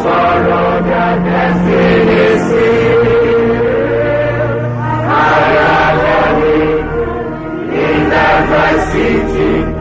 sorrow their destiny seal. I rather live in every city.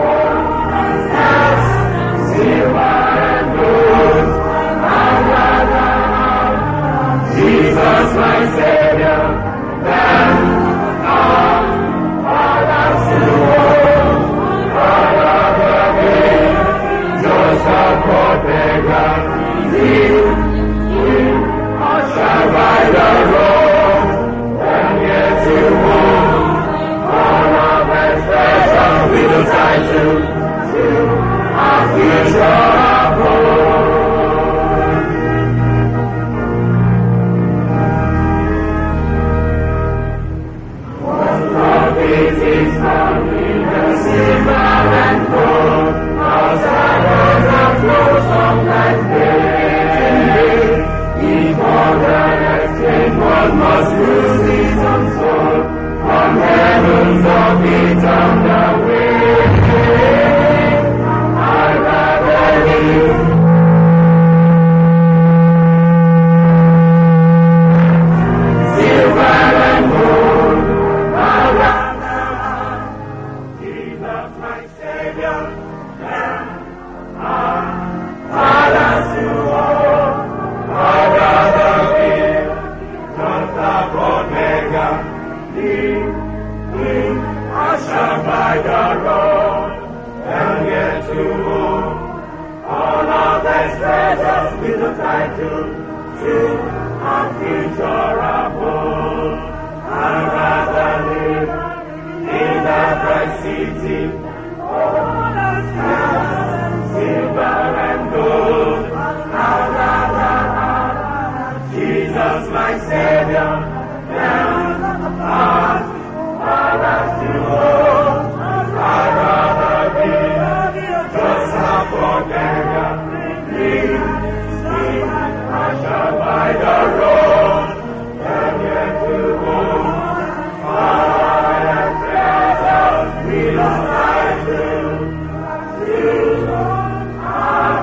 Silver and gold, I'd rather have Jesus my Savior than all others who own. I'd rather be just a poor beggar. Live, live, ushered by the road, and yet to own all of His treasures with the title to our future abode. Love is His coming, the silver and gold, outside of the flows of that day. Before the exchange, one must lose his own soul from heavens of eternal way. I'd rather live silver and gold. I'd rather have Jesus my Savior than our fathers who own. I'd rather be just a poor beggar, live, live, ushered by the road, and get to own all of His treasures with the title to our future abode. I'd rather live in the bright city, silver and gold. I'd rather have Jesus my Savior than our fathers to own. I'd rather be just a poor beggar, live, live, ushered by the road, and yet to own fire treasures with a title to our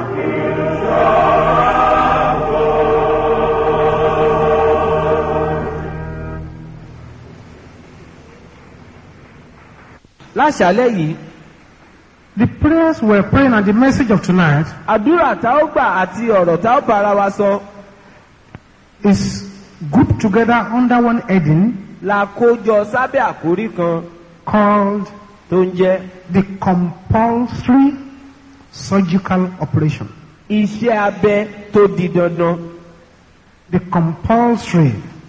láṣálẹ́ yìí The prayers we're praying and the message of tonight àdúrà tá ó gbà àti ọ̀rọ̀ tá ó bára wa sọ is grouped together under one heading la kó jọ sábẹ́ àkórí kan called tó ń jẹ́ the compulsory surgical operation. iṣẹ́ abẹ tó di dandan The compulsory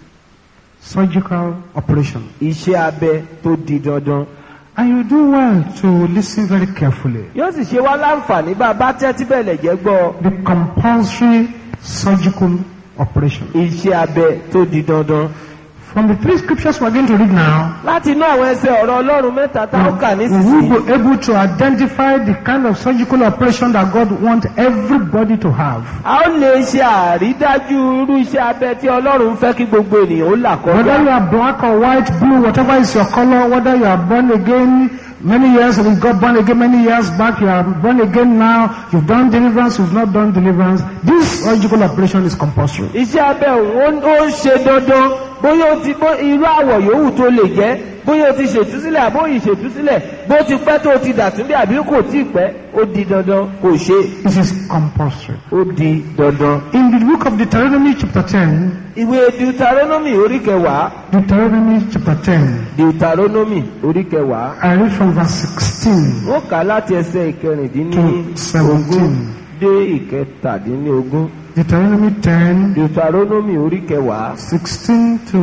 surgical operation. iṣẹ́ abẹ tó di dandan And you do well to listen very carefully. yóò sì ṣe wá láǹfààní bá a bá tẹ́tí bẹ̀lẹ̀ jẹ́ gbọ́ The compulsory surgical operation. iṣẹ́ abẹ tó di dandan From the three scriptures we're going to read now, láti inú àwọn ẹsẹ̀ ọ̀rọ̀ ọlọ́run mẹ́ta tá ó kà we will nísinsìnyí be able to identify the kind of surgical operation that God wants everybody to have. a ó lè ṣe àrídájú irú iṣẹ́ abẹ tí ọlọ́run fẹ́ kí gbogbo ènìyàn ó là Whether kọjá you are black or white, blue, whatever is your color, whether you are born again many years, we got born again many years back, you are born again now, you've done deliverance, you've not done deliverance, this surgical operation is compulsory. iṣẹ́ abẹ òun ó ó ń ṣe dandan bóyá ó ti bó irú àwọ̀ yòówù tó lè jẹ́ bóyá o ti ṣètúsílẹ̀ àbóyì ṣètúsílẹ̀ bó ti pẹ́ tó o ti dàtúndé àbí kò tí ì pẹ́ ó di dandan kò ṣe It is compulsory. ó di dandan. In the book of Deuteronomy chapter 10, ìwé deuteronomy orí kẹwàá Deuteronomy chapter 10, deuteronomy orí kẹwàá I read from verse 16 ó kà á láti ẹsẹ̀ to ìkẹrìndínlógún 17. dé ìkẹtàdínlógún Deuteronomy 10, deuteronomy orí kẹwàá 16 to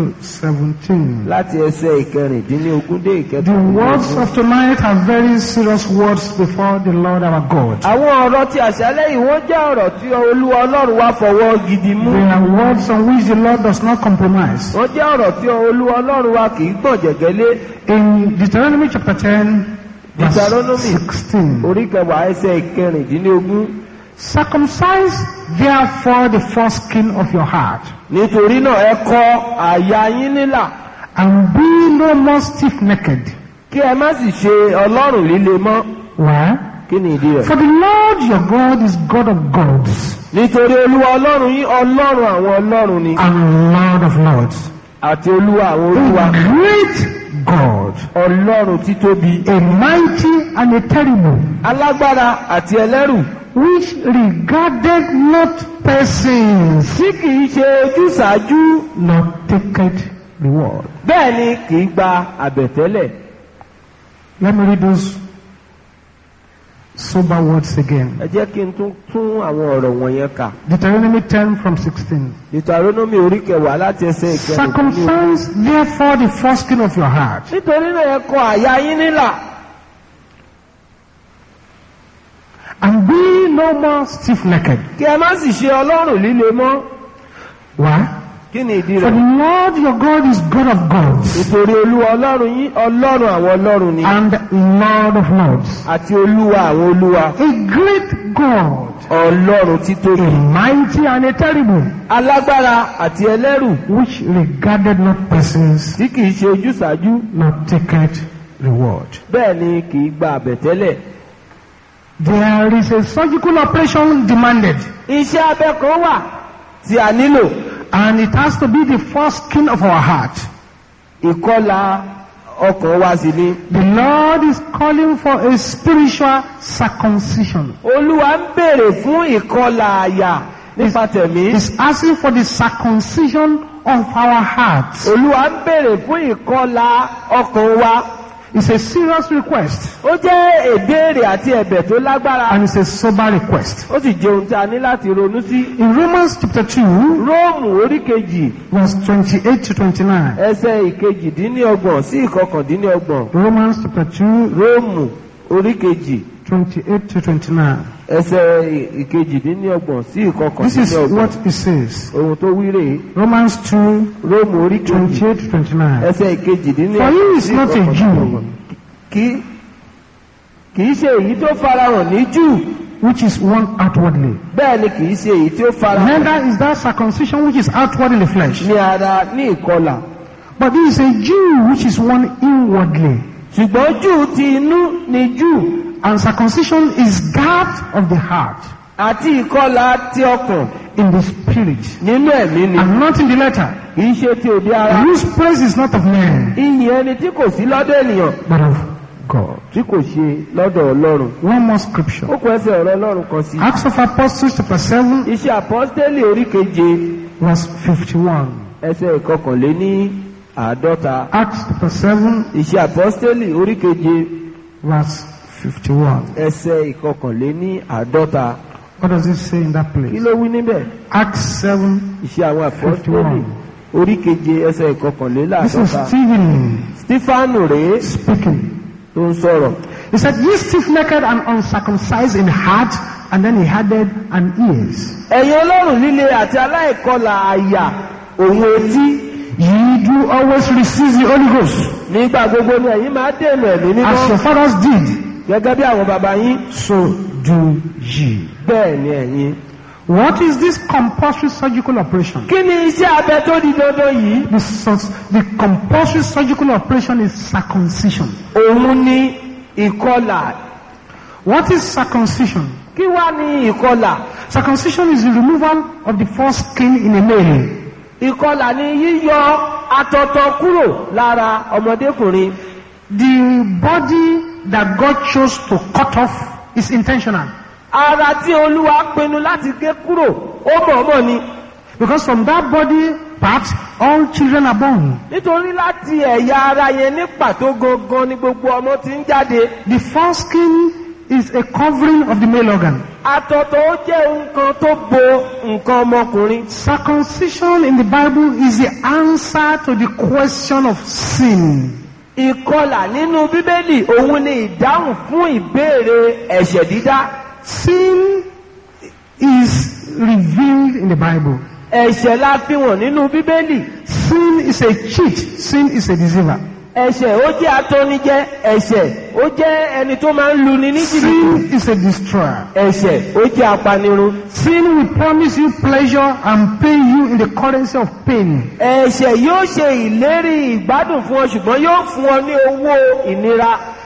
17. láti ẹsẹ̀ ìkẹrìndínlógún dé The words ìkẹtàdínlógún. of tonight are very serious words before the Lord our God. àwọn ọ̀rọ̀ tí àṣálẹ́ yìí wọ́n jẹ́ ọ̀rọ̀ tí olúwa ọlọ́run wá fọwọ́ gidi mú. They are words on which the Lord does not compromise. wọ́n jẹ́ ọ̀rọ̀ tí olúwa ọlọ́run wa kì í gbọ̀n jẹ̀gẹ́lé. In Deuteronomy chapter 10, verse Deuteronomy. 16. orí kẹwàá ẹsẹ̀ ìkẹrìndínlógún. Circumcise therefore the foreskin of your heart, nítorí náà ẹ kọ àyà yín nílà and be no more stiff-necked. kí ẹ má sì ṣe ọlọ́run líle mọ́. Why? kí kí ni ìdí rẹ̀. For the Lord your God is God of gods nítorí olúwa ọlọ́run yín ọlọ́run àwọn ọlọ́run ni and Lord of lords. àti olúwa àwọn A olúwa great God, ọlọ́run títóbi a mighty and a terrible, alágbára àti ẹlẹ́rù which regarded not persons, tí kìí ṣe ojúsàájú nor taketh reward. bẹ́ẹ̀ ni kìí gba àbẹ̀tẹ́lẹ̀. Let me read those sober words again. ẹ jẹ́ kí n tún tún àwọn ọ̀rọ̀ wọ̀nyẹn kà. Deuteronomy 10 from 16. Deuteronomy orí kẹwàá láti ẹsẹ̀ ìkẹrìndínlógún. Circumcise therefore the foreskin of your heart nítorí náà ẹ kọ àyà yín nílà and be no more stiff-necked. kí ẹ má sì ṣe ọlọ́run líle mọ́. Why? kí ni ìdí For the rẹ̀? Lord your God is God of gods nítorí olúwa ọlọ́run yín ọlọ́run àwọn ọlọ́run ni and Lord of lords. àti olúwa àwọn olúwa A great God, ọlọ́run a títóbi mighty and a terrible, alágbára àti ẹlẹ́rù which regarded not persons, tí kìí ṣe ojúsàájú nor taketh reward. bẹ́ẹ̀ ni kìí gba àbẹ̀tẹ́lẹ̀. There is a surgical operation demanded, iṣẹ́ abẹ kan wà tí a nílò and it has to be the foreskin of our heart. ìkọlà ọkàn wa sì ni. The Lord is calling for a spiritual circumcision. olúwa ń béèrè fún ìkọlà àyà nípa tẹ̀mí. He's asking for the circumcision of our hearts. olúwa ń béèrè fún ìkọlà ọkàn wa. It's a serious request, ó jẹ́ ìbéèrè àti ẹ̀bẹ̀ tó lágbára. and it's a sober request. ó sì jẹ́ ohun tí a ní láti ronú sí. In Romans chapter 2, róòmù orí kejì verse 28 to 29. ẹsẹ̀ ìkejìdínlọ́gbọ̀n sí ìkọkàndínlọ́gbọ̀n. Romans chapter 2, róòmù orí kejì 28 to 29. ẹsẹ̀ ìkejìdínlọ́gbọ̀n sí This is ìkọkàndínlọ́gbọ̀n. what it says. ohun tó wí rèé Romans 2, róòmù orí kejì 28 to 29. ẹsẹ̀ For he ìkejìdínlọ́gbọ̀n is sí not a ìkọkàndínlọ́gbọ̀n. Jew, kì kìí ṣe èyí tó farahàn ní jù which is one outwardly. bẹ́ẹ̀ ni kìí ṣe èyí tí ó farahàn Neither is that circumcision which is outward in the flesh. ní ara ní ìkọlà But he is a Jew which is one inwardly. ṣùgbọ́n jù ti inú ni jù And circumcision is that of the heart, àti ìkọlà ti ọkàn in the spirit, nínú ẹ̀mí ni and not in the letter. kìí ṣe ti òde ara Whose praise is not of man, iyì ẹni tí kò sí lọ́dọ̀ ènìyàn but of God. tí kò ṣe lọ́dọ̀ ọlọ́run One more scripture. ó kọ ẹsẹ̀ ọ̀rọ̀ ọlọ́run kan sí Acts of Apostles chapter 7, iṣẹ́ àpọ́stélì orí keje verse 51. ẹsẹ̀ ìkọkànléní àádọ́ta Acts chapter 7, iṣẹ́ àpọ́stélì orí keje verse 51. ẹsẹ̀ ìkọkànléní àádọ́ta What does it say in that kí place? ló wí níbẹ̀ Acts 7, iṣẹ́ àwọn àpọ́stélì 51. orí keje ẹsẹ̀ This is ìkọkànléláàádọ́ta Stephen stefanu rèé speaking. tó ń sọ̀rọ̀ He said, Ye stiff-necked and uncircumcised in heart, and then he added, and ears. ẹ̀yin ọlọ́run líle àti aláìkọlà àyà òun etí Ye do always receive the Holy Ghost, nígbà gbogbo ni ẹ̀yin máa dènà ẹ̀mí as mímọ́ your fathers did, gẹ́gẹ́ bí àwọn bàbá yín so do ye. bẹ́ẹ̀ ni ẹ̀yin. What is this compulsory surgical operation? kí ni iṣẹ́ abẹ tó di dandan yìí? The, sus- the compulsory surgical operation is circumcision. òun ni ìkọlà. What is circumcision? kí wá ní ìkọlà? Circumcision is the removal of the foreskin in a male. ìkọlà ni yíyọ àtọ̀tọ̀ kúrò lára ọmọdékùnrin. The body that God chose to cut off is intentional. ara tí olúwa pinnu láti gé kúrò ó mọ̀ọ́mọ̀ ni. Because from that body part, all children are born. nítorí láti ẹ̀yà ara yẹn ní pàtó gangan ni gbogbo ọmọ ti ń jáde. The foreskin is a covering of the male organ. àtọ̀tọ̀ ó jẹ́ nǹkan tó bo nǹkan ọmọkùnrin. Circumcision in the Bible is the answer to the question of sin. ìkọlà nínú bíbélì òun ni ìdáhùn fún ìbéèrè ẹ̀ṣẹ̀ dídá. Sin is revealed in the Bible. ẹ̀ṣẹ̀ la fi wọ̀n nínú bíbélì. Sin is a cheat. Sin is a deceiver. ẹ̀ṣẹ̀ ó jẹ́ atónijẹ́ ẹ̀ṣẹ̀ ó jẹ́ ẹni tó máa ń luni ní jìbìtì. Sin is a destroyer. ẹ̀ṣẹ̀ ó jẹ́ apanirun. Sin will promise you pleasure and pay you in the currency of pain. ẹ̀ṣẹ̀ yóò ṣe ìlérí ìgbádùn fún ọ ṣùgbọ́n yóò fún ọ ní owó ìnira.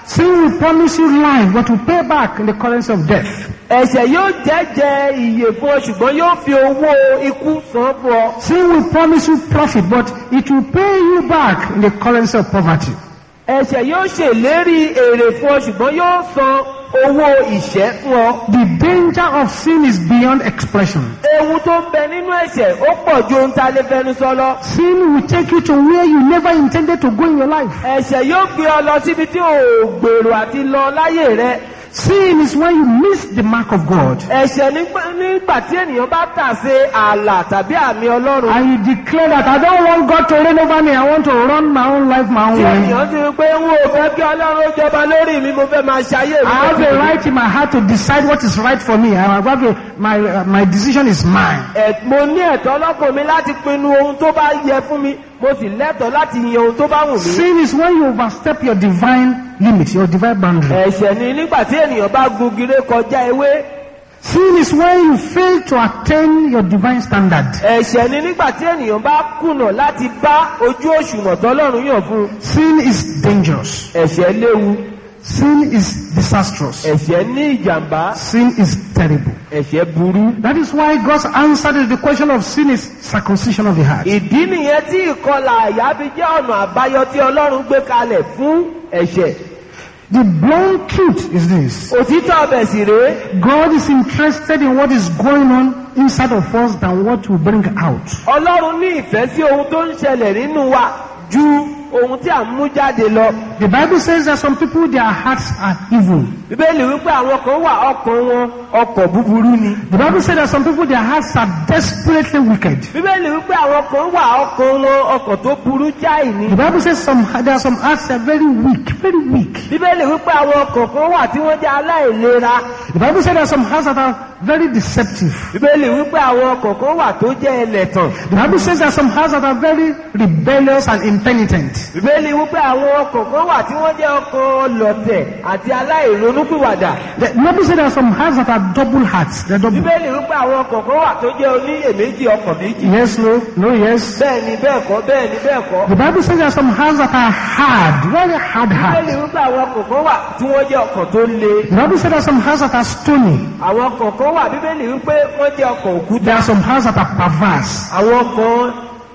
Sin will promise you life, but will pay back in the currency of death. ẹ̀ṣẹ̀ yóò jẹ́jẹ́ ìyè fún ọ ṣùgbọ́n yóò fi owó ikú san fún ọ. Sin will promise you profit, but it will pay you back in the currency of poverty. ẹ̀ṣẹ̀ yóò ṣèlérí èrè fún ọ ṣùgbọ́n yóò san owó ìṣẹ́ fún ọ. The danger of sin is beyond expression. ewu tó ń bẹ nínú ẹ̀ṣẹ̀ ó pọ̀ ju ohun tá a lè fẹnu sọ lọ. Sin will take you to where you never intended to go in your life. ẹ̀ṣẹ̀ yóò gbé ọ lọ síbi tí ò gbèrò àti lọ láyé rẹ. Sin is when you miss the mark of God. ẹ̀ṣẹ̀ nígbà- nígbà tí ènìyàn bá tà sí ààlà tàbí àmì ọlọ́run. And you declare that I don't want God to reign over me. I want to run my own life my own tí way. ènìyàn ti rí pé n ò fẹ́ kí ọlọ́run ó jọba lórí mi mo fẹ́ máa ṣayé mi. I have a right in my heart to decide what is right for me. I have a, my, uh, my decision is mine. Ẹ̀- mo ní ẹ̀tọ́ lọ́kàn mi láti pinnu ohun tó bá yẹ fún mi mo sì lẹ́tọ̀ọ́ láti yan ohun tó bá wù mí. Sin is when you overstep your divine limit, your divine boundary. ẹ̀ṣẹ̀ ni nígbà tí ènìyàn bá gun gire kọjá ewé. Sin is when you fail to attain your divine standard. ẹ̀ṣẹ̀ ni nígbà tí ènìyàn bá kùnà láti bá ojú òṣùwọ̀n tọ́lọ́run yàn fún un. Sin is dangerous. ẹ̀ṣẹ̀ léwu Sin is disastrous. ẹ̀ṣẹ̀ ní ìjàmbá Sin is terrible. ẹ̀ṣẹ̀ burú. That is why God's answer to the question of sin is circumcision of the heart. ìdí nìyẹn tí ìkọlà àyà fi jẹ́ ọ̀nà àbáyọ tí ọlọ́run gbé kalẹ̀ fún ẹ̀ṣẹ̀. The blunt truth is this. òtítọ́ ọbẹ̀ sì rèé God is interested in what is going on inside of us than what we bring out. ọlọ́run ní ìfẹ́ sí ohun tó ń ṣẹlẹ̀ nínú wa ju ohun tí à ń mú jáde lọ. The Bible says that some people, their hearts are evil. bíbélì wípé àwọn kan wà ọkàn wọn ọkọ̀ búburú ni. The Bible says that some people, their hearts are desperately wicked. bíbélì wípé àwọn kan wà ọkàn wọn ọkọ̀ tó burú jáì ni. The Bible says some, there are some hearts that are very weak, very weak. bíbélì wípé àwọn ọkàn kan wà tí wọ́n jẹ́ aláìlera. The Bible says there are some hearts that are very deceptive. bíbélì wípé àwọn ọkàn kan wà tó jẹ́ ẹlẹ́tàn. The Bible says there are some hearts that are very rebellious and impenitent. bíbélì wípé àwọn ọkàn kan wà tí wọ́n jẹ́ ọkàn lọ̀tẹ̀ àti aláìronúpìwàdà. The Bible says there are some hearts that are double hearts. They're double. bíbélì wípé àwọn ọkàn kan wà tó jẹ́ oníyèméjì ọkàn méjì. Yes, no, no, yes. bẹ́ẹ̀ ni bẹ́ẹ̀ kọ́ bẹ́ẹ̀ ni bẹ́ẹ̀ kọ́. The Bible says there are some hearts that are hard, very hard bíbélì hearts. wípé àwọn ọkàn kan wà tí wọ́n jẹ́ ọkàn tó le. The Bible says there are some hearts that are stony. àwọn ọkàn kan wà bíbélì wípé wọ́n jẹ́ ọkàn òkúta. There are some hearts that are perverse. àwọn ọkàn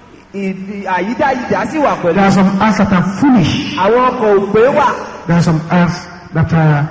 ìdí- àyídáyidá sì wà There pẹ̀lú. are some hearts that are foolish. àwọn ọkàn òpè wà. There are some hearts that are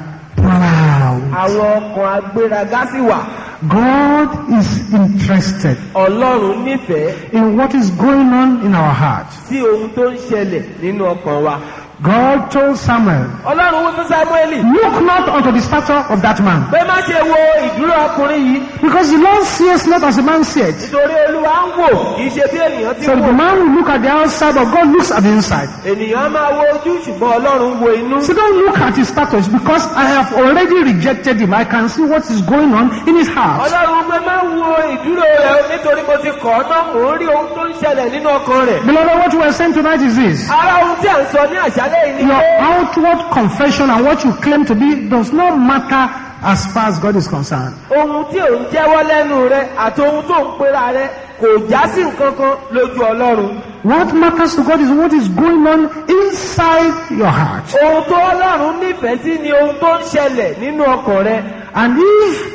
proud. àwọn ọkàn agbéraga sì wà. God is interested ọlọ́run nífẹ̀ẹ́ in what is going on in our hearts. sí ohun tó ń ṣẹlẹ̀ nínú ọkàn wa. God told Samuel, ọlọ́run wí fún sámúẹ́lì Look not unto the stature of that man, pé má ṣe wo ìdúró ọkùnrin yìí because the Lord sees not as a man seeth. nítorí olúwa ń wò kì í ṣe bí ènìyàn ti So the wò. man will look at the outside, but God looks at the inside. ènìyàn á máa wo ojú ṣùgbọ́n ọlọ́run wo inú. So don't look at his status because I have already rejected him. I can see what is going on in his heart. ọlọ́run pé má wo ìdúró rẹ̀ nítorí mo ti kọ̀ ọ́ náà mò ń rí ohun tó ń ṣẹlẹ̀ nínú ọkàn rẹ̀. Beloved, what we are saying tonight is this. ara ohun tí à ń sọ ní àṣálẹ́ yìí ni Your pé outward confession and what you claim to be does not matter as far as God is concerned. ohun tí ò ń jẹ́wọ́ lẹ́nu rẹ̀ àti ohun tó ń pera rẹ̀ kò já sí nǹkan kan lójú ọlọ́run. What matters to God is what is going on inside your heart. ohun tó ọlọ́run nífẹ̀ẹ́ sí ni ohun tó ń ṣẹlẹ̀ nínú ọkàn rẹ̀. And if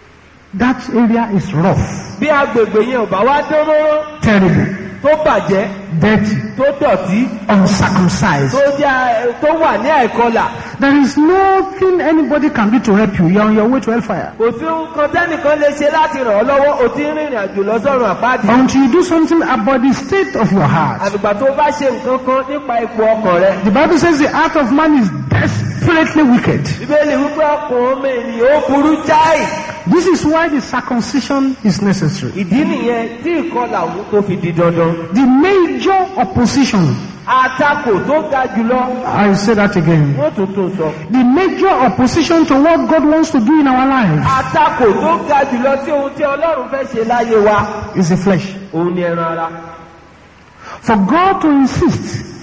that area is rough, bí agbègbè yẹn ò bá wá dán mọ́rán terrible, tó bàjẹ́ dirty, tó dọ̀tí uncircumcised, tó jẹ́ tó wà ní àìkọlà there is nothing anybody can do to help you. You're on your way to hellfire. kò sí ohun kan tẹ́nìkan lè ṣe láti ràn ọ́ lọ́wọ́ o ti ń rìnrìn àjò lọ sọ́run àpáàdì. Until you do something about the state of your heart. àgbègbà tó bá ṣe nǹkan kan nípa ipò ọkàn rẹ̀. The Bible says the heart of man is desperately wicked. bíbélì wípé ọkàn ọmọ ènìyàn ó burú jáì. This is why the circumcision is necessary. ìdí nìyẹn tí ìkọlà òun tó fi di dandan. The major opposition, àtakò tó ga jùlọ I will say that again. wọ́n tún tún sọ. The major opposition to what God wants to do in our lives àtakò tó ga jùlọ tí ohun tí ọlọ́run fẹ́ ṣe láyé wa is the flesh. òun ni ẹran ara. For God to insist fún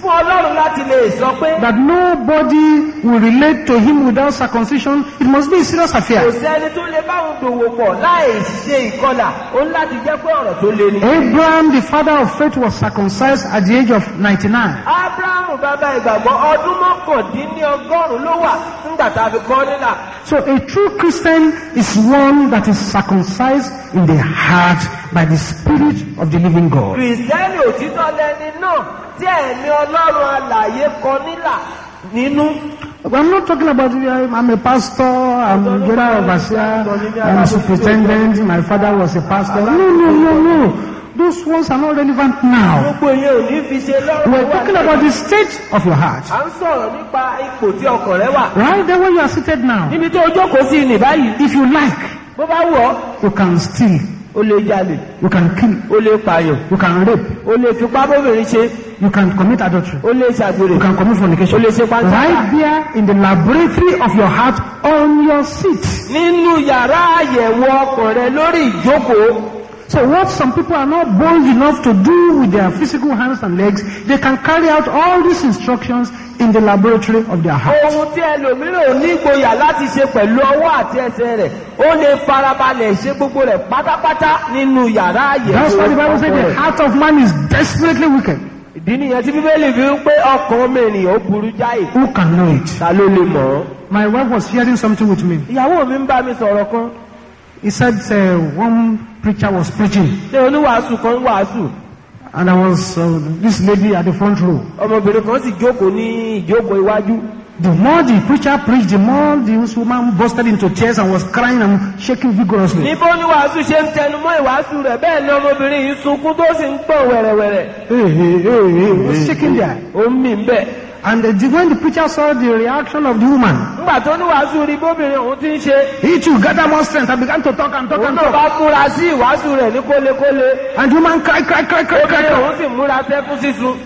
fún ọlọ́run láti lè sọ pé that nobody will relate to him without circumcision, it must be a serious kò affair. sẹ́ni tó lè báwọn dòwò pọ̀ láì ṣe ìkọlà ó ní láti jẹ́ pé ọ̀rọ̀ tó le ni. Abraham, the father of faith, was circumcised at the age of 99. abrahamu bàbá ìgbàgbọ́ ọdún mọ́kàndínlọ́gọ́rùn-ún ló wà nígbà tá a fi kọ́ nílà. So a true Christian is one that is circumcised in the heart by the Spirit of the living God. kìrìsìtẹ́nì òtítọ́ lẹni náà tí ẹ̀mí ọlọ́run alààyè kọ nílà nínú. I'm not talking about uh, I'm a pastor, I'm a general overseer, I'm superintendent, my father was a pastor. No, no, no, no. Those ones are not relevant now. gbogbo yẹn ò ní fi ṣe lọ́rùn We're talking about the state of your heart. à ń sọ̀rọ̀ nípa ipò tí ọkàn rẹ wà. Right there where you are seated now. níbi tó o jókòó sí ní báyìí If you like, bó bá wù ọ́ you can steal, o lè jalè you can kill, o lè pààyàn you can rape, o lè fipá bóbìnrin ṣe you can commit adultery, o lè ṣàgbèrè you can commit fornication. o lè ṣe pàǹtàkà. Right there in the laboratory of your heart on your seat. nínú yàrá àyẹ̀wò ọkàn rẹ lórí ìjókòó So what some people are not bold enough to do with their physical hands and legs, they can carry out all these instructions in the laboratory of their heart. ohun tí ẹlòmíràn ò ní ìgboyà láti ṣe pẹ̀lú ọwọ́ àti ẹsẹ̀ rẹ̀ ó lè farabalẹ̀ ṣe gbogbo rẹ̀ pátápátá nínú yàrá àyẹ̀wò That's why the Bible says ọkàn the rẹ̀. heart of man is desperately wicked. ìdí nìyẹn tí bíbélì fi ń pé ọkàn ọmọ ènìyàn ó burú jáì Who can know it? ta ló lè mọ̀ ọ́. My wife was sharing something with me. ìyàwó mi ń bá mi sọ̀rọ̀ kan He said uh, one preacher was preaching ṣé oníwàásù kan ń wàásù and there was uh, this lady at the front row. ọmọbìnrin kan sì jókòó ní ìjókòó iwájú The more the preacher preached, the more this woman busted into tears and was crying and shaking vigorously. níbo oníwàásù ṣe ń tẹnu mọ́ ìwàásù rẹ̀ bẹ́ẹ̀ ni ọmọbìnrin yìí sunkún tó sì ń gbọ̀n wẹ̀rẹ̀wẹ̀rẹ̀ Hey, hey, hey, hey, was shaking there. ó ń mì ń bẹ̀. And uh, the, when the preacher saw the reaction of the woman, nígbà tó oníwàásù rí bóbìnrin òun ti ń ṣe he too gathered more strength and began to talk and talk òun and náà talk. bá múra sí ìwàásù rẹ̀ ní kólekóle And the woman cried, cried, cried, cried, cried. obìnrin cried. òun sì múra sẹ́kún sísun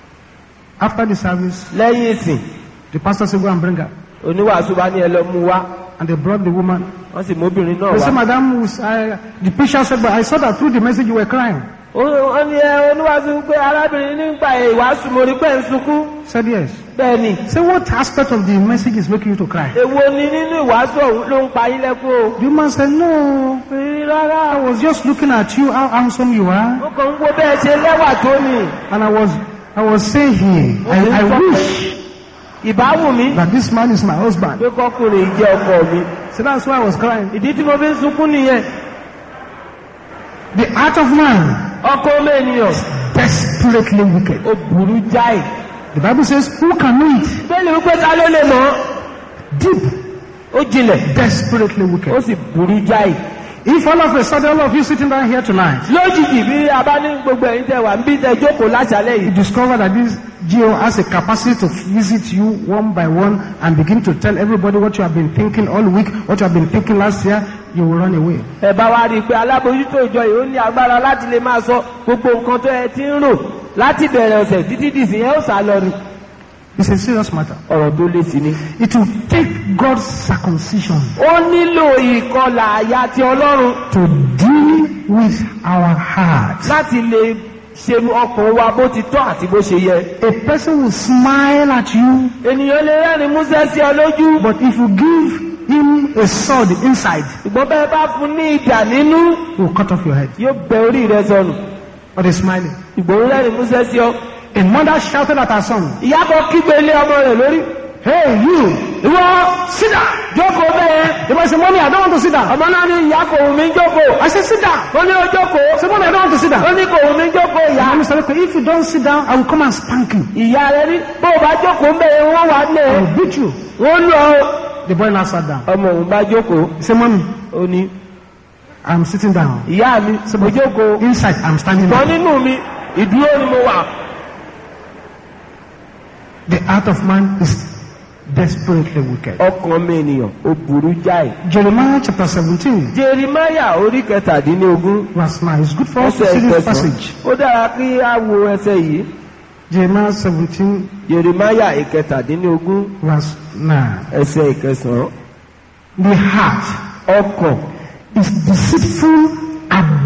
After the service, lẹ́yìn ìsìn the pastor said, go and bring her. oníwàásù bá ní ẹ lọ mú wá And they brought the woman. wọ́n sì móbìnrin náà They said, wá. Madam, was- I, the preacher said, but I saw that through the message you were crying. Ó- wọ́n ní ẹ oníwàásù pé arábìnrin nígbà ìwàásù mo rí pé ń sunkún said, yes. bẹ́ẹ̀ ni Say, what aspect of the message is making you to cry? èwo ni nínú ìwàásù ọ̀hún ló ń pa yín lẹ́kún o. The woman said, no, Fi rárá I was just looking at you, how handsome you are. mo kàn ń wo bẹ́ẹ̀ ṣe lẹ́wà tó ni And I was, I was saying here, I, I wish ìbáwù mi that this man is my husband. pé kọkùnrin yìí jẹ́ ọkọ mi. So that's why I was crying. ìdí tí mo fi ń sunkún nìyẹn The heart of man, ọkọ ọmọ ènìyàn desperately wicked. ó burú jáì. The Bible says, who can know it? bẹ́ẹ̀ni wípé ta ló lè mọ̀ Deep, ó jinlẹ̀ desperately ó wicked. sì burú jáì. If all of a sudden, all of you sitting down here tonight, lójijì bí a bá ní gbogbo ẹ̀yin tẹ wà ń bí tẹ jókòó láṣálẹ̀ you yìí. discover that this geo has a capacity to visit you one by one and begin to tell everybody what you have been thinking all week, what you have been thinking last year, you will run away. ẹ bá wa rí i pé alábòójútó ìjọ yìí ó ní agbára láti lè máa sọ gbogbo nǹkan tó ẹ ti ń rò láti bẹ̀rẹ̀ ọ̀sẹ̀ títí dìsìn yẹn ó sá lọ rí. It's a serious matter. ọ̀rọ̀ tó lé sí ni. It will take God's circumcision ó nílò ìkọlà àyà ti ọlọ́run to deal with our hearts. láti lè ṣe ọkàn wa bó ti tọ́ àti bó ṣe yẹ. A person will smile at you, ènìyàn lè rẹ́rìn músẹ́ sí ọ lójú. but if you give him a sword inside, ṣùgbọ́n bẹ́ẹ̀ bá fún ní ìdà nínú he will cut off your head. yóò bẹ orí rẹ sọnù. But he's smiling. ìgbòho rẹ́rìn músẹ́ sí ọ. A mother shouted at her son, ìyá kan kígbe lé ọmọ rẹ̀ lórí. Hey, you! ìwọ sídà jókòó bẹ́ẹ̀. The boy said, Mommy, I don't want to sit down. ọmọ náà ní ìyá kò wù mí jókòó. I said, Sit down. ó ní ó jókòó. Say, Mommy, I don't want to sit ó down. ní kò wù mí jókòó ìyá. Mommy said, Okay, if you don't sit down, I will come and spank you. ìyá rẹ ní bó o bá jókòó ń bẹ̀rẹ̀ wọ́n wà I lẹ̀. will beat you. wọ́n lọ. The boy now sat down. ọmọ òun bá jókòó. He said, Mommy, ó ní I'm sitting down. ìyá mi mo jókòó. Inside, I'm standing kan up. nínú mi ìdúró ni mo wà. The heart of man is desperately wicked. ọkàn mi ènìyàn ó burú jáì. Jeremiah chapter 17, jerimaya orí kẹtàdínlógún verse 9. It's good for us to ẹsẹ̀ see this ìkẹsàn. passage. ó dára kí á wo ẹsẹ̀ yìí. Jeremiah 17, jerimaya ìkẹtàdínlógún verse 9. ẹsẹ̀ ìkẹsàn. The heart ọkàn is deceitful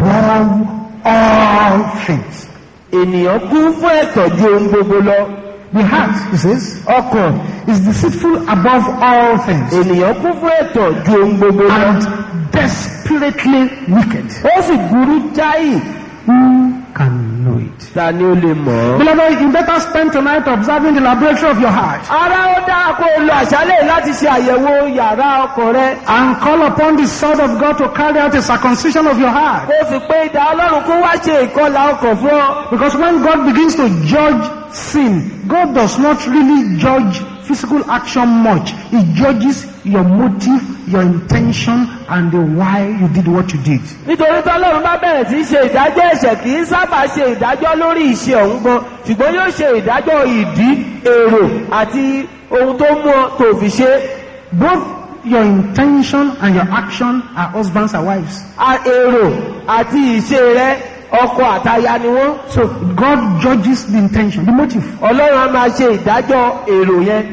above all things ènìyàn kún fún ẹ̀tọ́ ju ohun gbogbo lọ The heart, he says, ọkàn is deceitful above all things ènìyàn kún fún ẹ̀tàn ju ohun gbogbo lọ and desperately wicked. ó sì burú jáì Who can know it? ta ni ó lè mọ̀ ọ́. Beloved, you better spend tonight observing the laboratory of your heart ara ó dáa kó o lo àṣálẹ̀ láti ṣe àyẹ̀wò yàrá ọkàn rẹ and call upon the sword of God to carry out a circumcision of your heart. kó o sì pé ìdá ọlọ́run kó wá ṣe ìkọlà ọkàn fún ọ. Because when God begins to judge sin, God does not really judge physical action much. He judges your motive, your intention, and the why you did what you did. nítorí tọ́lọ́run bá bẹ̀rẹ̀ sí í ṣe ìdájọ́ ẹ̀ṣẹ̀ kì í sábà ṣe ìdájọ́ lórí ìṣe ọ̀hún gan ṣùgbọ́n yóò ṣe ìdájọ́ ìdí èrò àti ohun tó mú ọ tó fi ṣe Both your intention and your action are husbands and wives. A- èrò àti ìṣe rẹ ọkọ àtaya ni wọ́n. So God judges the intention, the motive. ọlọ́run á máa ṣe ìdájọ́ èrò yẹn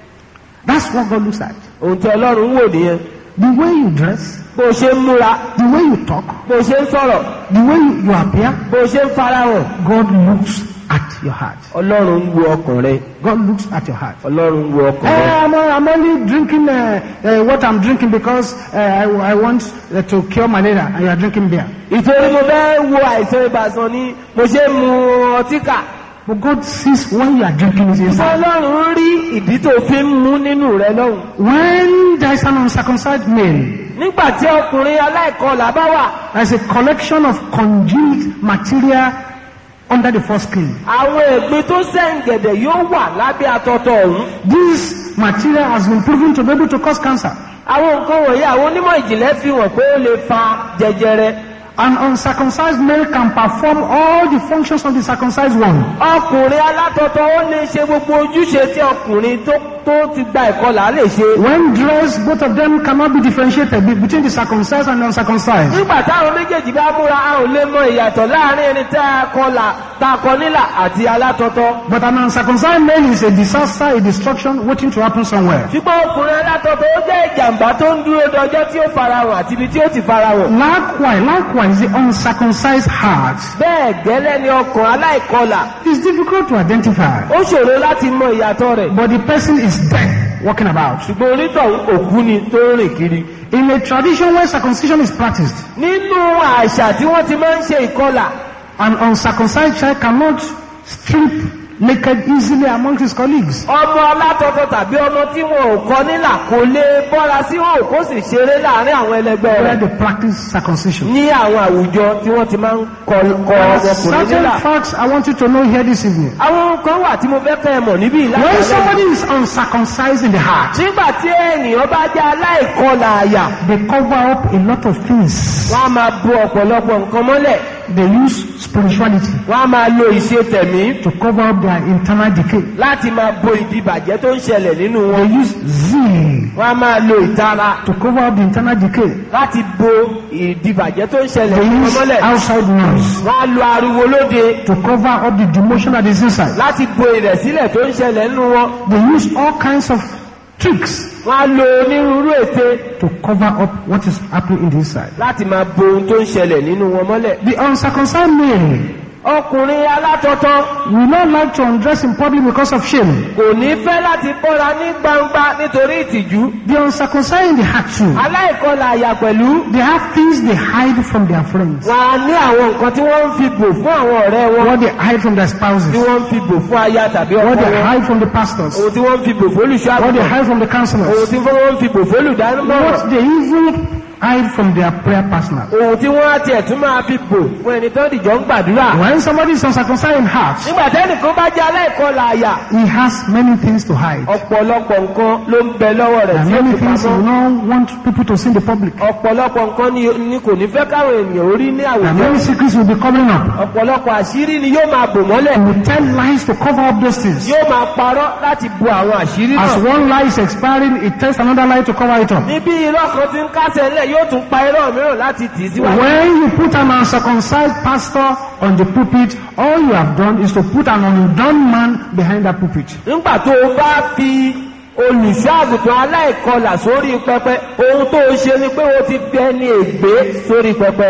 That's what God looks at. ohun tí ọlọ́run ń wò nìyẹn The way you dress, bó o ṣe ń múra the way you talk, bó o ṣe ń sọ̀rọ̀ the way you, you appear, bó o ṣe ń farahàn God looks at your heart. ọlọ́run ń wo ọkàn rẹ God looks at your heart. ọlọ́run ń wo ọkàn Eh, rẹ. I'm, I'm only drinking uh, uh, what I'm drinking because uh, I, I want uh, to cure malaria and you are drinking beer. ìtorí mo fẹ́ wo àìsàn ibà sàn ni mo ṣe ń mu ọtí kà. But God sees when you are drinking it inside. ọlọ́run rí ìdí tó fi ń mú nínú rẹ lọ́hùn. When there is an uncircumcised male, nígbà tí ọkùnrin aláìkọlà bá wà there is a collection of congealed material under the foreskin. àwọn ẹ̀gbin tó sẹ̀ǹgẹ̀dẹ̀ yóò wà lábẹ́ atọ́tọ̀ ọ̀hún. This material has been proven to be able to cause cancer. àwọn nǹkan wọ̀nyí àwọn onímọ̀ ìjìnlẹ̀ fi hàn pé ó lè fa jẹjẹrẹ. An uncircumcised male can perform all the functions of the circumcised one. ọkùnrin alátọ́tọ̀ ó lè ṣe gbogbo ojúṣe tí ọkùnrin tó tó ti gba ìkọlà lè ṣe. When dressed, both of them cannot be differentiated be- between the circumcised and the uncircumcised. nígbà táwọn méjèèjì bá múra a ò lè mọ ìyàtọ̀ láàrin ẹni tá a kọlà tá a kọ nílà àti alátọ́tọ̀. But an uncircumcised male is a disaster, a destruction waiting to happen somewhere. ṣùgbọ́n ọkùnrin alátọ́tọ̀ ó jẹ́ ìjàmbá tó ń dúró dọjọ́ tí ó farahàn àti ibi tí ó ti farahàn. Likewise, likewise, the uncircumcised heart bẹ́ẹ̀ gẹ́lẹ́ ni ọkàn aláìkọlà is difficult to identify. ó ṣòro láti mọ ìyàtọ̀ rẹ̀. But the person is dead, walking about. ṣùgbọ́n onítọ̀hún òkú ni tó ń rìn kiri. In a tradition where circumcision is practiced, nínú àṣà tí wọ́n ti máa ń ṣe ìkọlà an uncircumcised child cannot strip naked easily among his colleagues. ọmọ alátọ́tọ̀ tàbí ọmọ tí wọn ò kọ nílà kò lè bọ́ra sí òun kó sì ṣeré láàrin àwọn ẹlẹgbẹ́ Where rẹ̀ they practice circumcision. ní àwọn àwùjọ tí wọ́n ti máa ń kọ kọ There are ọmọkùnrin certain nílà. facts I want you to know here this evening. àwọn kan wà tí mo fẹ́ fẹ́ mọ̀ níbí When ìlànà somebody is uncircumcised in the heart, nígbà tí ènìyàn bá jẹ́ aláìkọlà àyà they cover up a lot of things. wọ́n á máa bo ọ̀pọ̀lọpọ̀ nǹkan mọ́lẹ̀ They use spirituality wọ́n á máa lo ìṣe tẹ̀mí to cover up their internal decay. láti máa bo ìdìbàjẹ́ tó ń ṣẹlẹ̀ nínú wọn They use zeal wọ́n á máa lo ìtara to cover up the internal decay. láti bo ìdìbàjẹ́ tó ń ṣẹlẹ̀ They nínú wọn use mọ́lẹ̀ outside noise wọ́n á lo ariwo lóde to cover up the demotion that is inside. láti bo ìrẹ̀sílẹ̀ tó ń ṣẹlẹ̀ nínú wọn They use all kinds of tricks wọ́n á lo onírúurú ète to cover up what is happening in the inside. láti máa bo ohun tó ń ṣẹlẹ̀ nínú wọn mọ́lẹ̀. The uncircumcised male ọkùnrin alátọ́tọ́ will not like to undress in public because of shame. kò ní fẹ́ láti bọ́ra ní gbangba nítorí ìtìjú. The uncircumcised in the heart too. aláìkọlà àyà pẹ̀lú They have things they hide from their friends. wọn á ní àwọn nǹkan tí wọ́n ń fi bò fún àwọn ọ̀rẹ́ wọn What they hide from their tí spouses. wọ́n ń fi bò fún aya tàbí ọkọ What they wọn hide from the pastors. ohun tí wọ́n ń fi bò fún olùṣọ́ What they àgùntàn hide from the ohun counselors. tí wọ́n ń fi bò fún olùdámọ̀ràn What they even hide from their prayer partner. ohun tí wọ́n á tiẹ̀ tún máa fi bò fún ẹni tó dìjọ́ ń gbàdúrà. When somebody is uncircumcised in heart, nígbà tẹ́nìkan bá jẹ́ aláìkọlà àyà he has many things to hide. ọ̀pọ̀lọpọ̀ nǹkan ló ń bẹ lọ́wọ́ rẹ̀ And tí ó many fi things he pamọ́. will not want people to see in the public. ọ̀pọ̀lọpọ̀ nǹkan ni, ni kò ní fẹ́ káwọn ènìyàn orí ní And àwùjọ. many secrets will be covering up. ọ̀pọ̀lọpọ̀ àṣírí ni yóò máa bò mọ́lẹ̀. He will tell lies to cover up those things. yóò máa parọ́ láti bo àwọn àṣírí As náà. one lie is expiring, he tells another lie to cover it up. níbi irọ́ kan ti ń kásẹ̀ ńlẹ̀ yóò tún pa irọ́ mìíràn láti tì í síwájú. When you put an uncircumcised pastor on the pulpit, all you have done is to put an undone man behind that pulpit. nígbà tó o bá fi olùṣọ́ àgùntàn aláìkọlà sórí pẹpẹ ohun tó o ṣe ni pé o ti fi ẹni ègbé sórí pẹpẹ.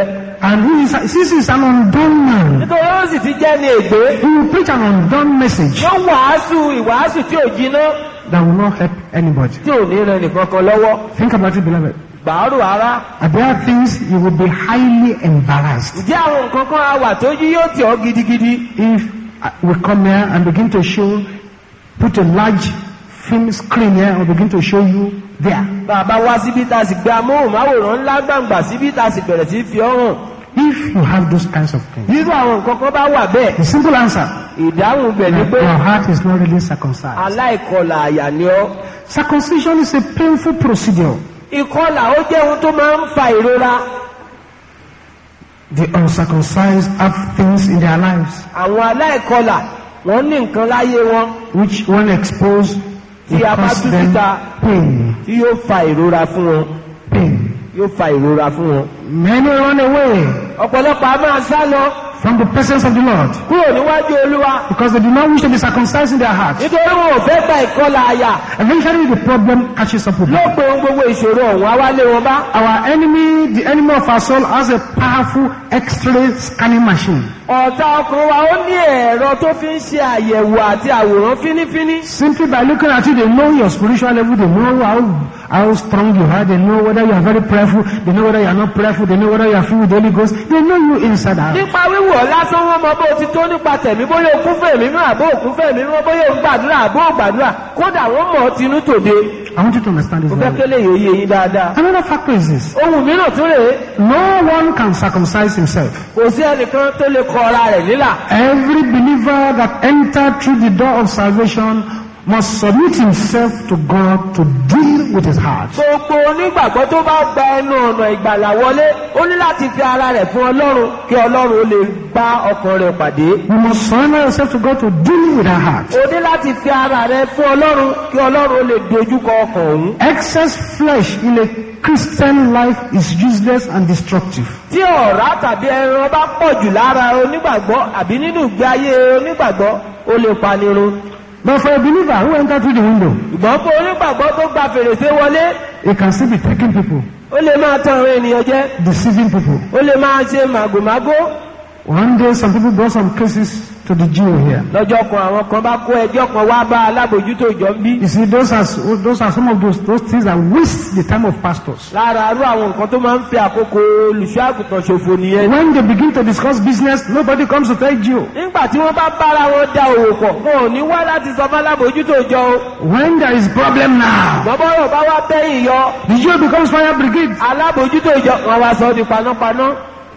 And he is, since he's an undone man, nítorí ó sì ti jẹ́ ní ègbé he will preach an undone message yóò wàásù ìwàásù tí ò jiná that will not help anybody. tí ò ní ran nìkan kan lọ́wọ́ Think about it, beloved. gbàárù ara And there are things you will be highly embarrassed ǹjẹ́ àwọn nǹkan kan á wà tó yí yóò tì ọ́ gidigidi if uh, we come here and begin to show, put a large film screen here and begin to show you there. bàbá wá síbí tá a sì gbé amóhùnmáwòrán ńlá gbàǹgbà síbí tá a sì bẹ̀rẹ̀ sí fi ọ́ hàn If you have those kinds of things, irú àwọn nǹkan kan bá wà bẹ́ẹ̀ the simple answer, ìdáhùn bẹ̀ ni that pé your heart is not really circumcised. aláìkọlà àyà ni ọ́ Circumcision is a painful procedure. ìkọlà ó jẹ́ ohun tó máa ń fa ìrora The uncircumcised have things in their lives àwọn aláìkọlà wọ́n ní nǹkan láyé wọn which, when exposed, will Tí a bá cause tú them síta. pain. tí yóò fa ìrora fún wọn Pain. yóò fa ìrora fún wọn. Many run away ọ̀pọ̀lọpọ̀ a máa sá lọ from the presence of the Lord kúrò níwájú olúwa because they do not wish to be circumcised in their hearts. nítorí wọn ò fẹ́ gba ìkọlà àyà Eventually, the problem catches up with ló them. pe ohun gbogbo ìṣòro ọ̀hún awálé wọn bá. Our enemy, the enemy of our soul, has a powerful X-ray scanning machine. ọ̀tá ọkùnrin wa ó ní ẹ̀rọ tó fi ń ṣe àyẹ̀wò àti àwòrán fínífíní. Simply by looking at you, they know your spiritual level, they know how, how strong you are, they know whether you are very prayerful, they know whether you are not prayerful, they know whether you are filled with the Holy Ghost, they know you inside out. nípa wíwò lásán wọn mọ bó ti tó nípa tẹ̀mí bóyá o kún fún ẹ̀mí mọ́ àbó òkún fún ẹ̀mí mọ́ bóyá o ń gbàdúrà àbó ògbàdúrà kódà wọ́n mọ̀ ọ́ tinú tòde. I want you to understand this. mo fẹ́ very well. kélé yìí ó yé yín dáadáa. Another factor is this. ohun mìíràn tún rèé No one can circumcise himself. kò sí ẹnìkan tó lè kọ ara rẹ̀ nílà. Every believer that entered through the door of salvation must submit himself to God to deal with his heart. gbogbo onígbàgbọ́ tó bá gba ẹnu ọ̀nà ìgbàlà wọlé ó ní láti fi ara rẹ̀ fún ọlọ́run kí ọlọ́run ó lè bá ọkàn rẹ̀ pàdé. You must surrender yourself to God to deal with our heart. o ní láti fi ara rẹ̀ fún ọlọ́run kí ọlọ́run ó lè dojúkọ ọkàn òun. Excess flesh in a Christian life is useless and destructive. tí ọ̀rá tàbí ẹran bá pọ̀ jù lára onígbàgbọ́ àbí nínú ìgbé ayé onígbàgbọ́ ó lè panirun. But for a believer who entered through the window, ìgbọ́n fún onígbàgbọ́ tó gba fèrèsé wọlé he can still be taking people, ó lè máa tan àwọn ènìyàn jẹ deceiving people. ó lè máa ṣe màgòmágó. One day some people brought some cases to the Jew here. lọ́jọ́ kan àwọn kan bá kó ẹjọ́ kan wá bá alábòjútó ìjọ ń bí. You see, those are, those are some of those, those things that waste the time of pastors. lára arú àwọn nǹkan tó máa ń fi àkókò olùṣọ́ àgùntàn ṣòfò nìyẹn. When they begin to discuss business, nobody comes to tell you. nígbà tí wọ́n bá bára wọn da òwò pọ̀ wọn ò ní wá láti sọ fún alábòjútó ìjọ o. When there is problem now, bọ́bọ́rọ̀ bá wá bẹ́yìn yọ the Jew becomes fire brigade. alábòjútó ìjọ wọn wá sọ ọ́ di panápaná.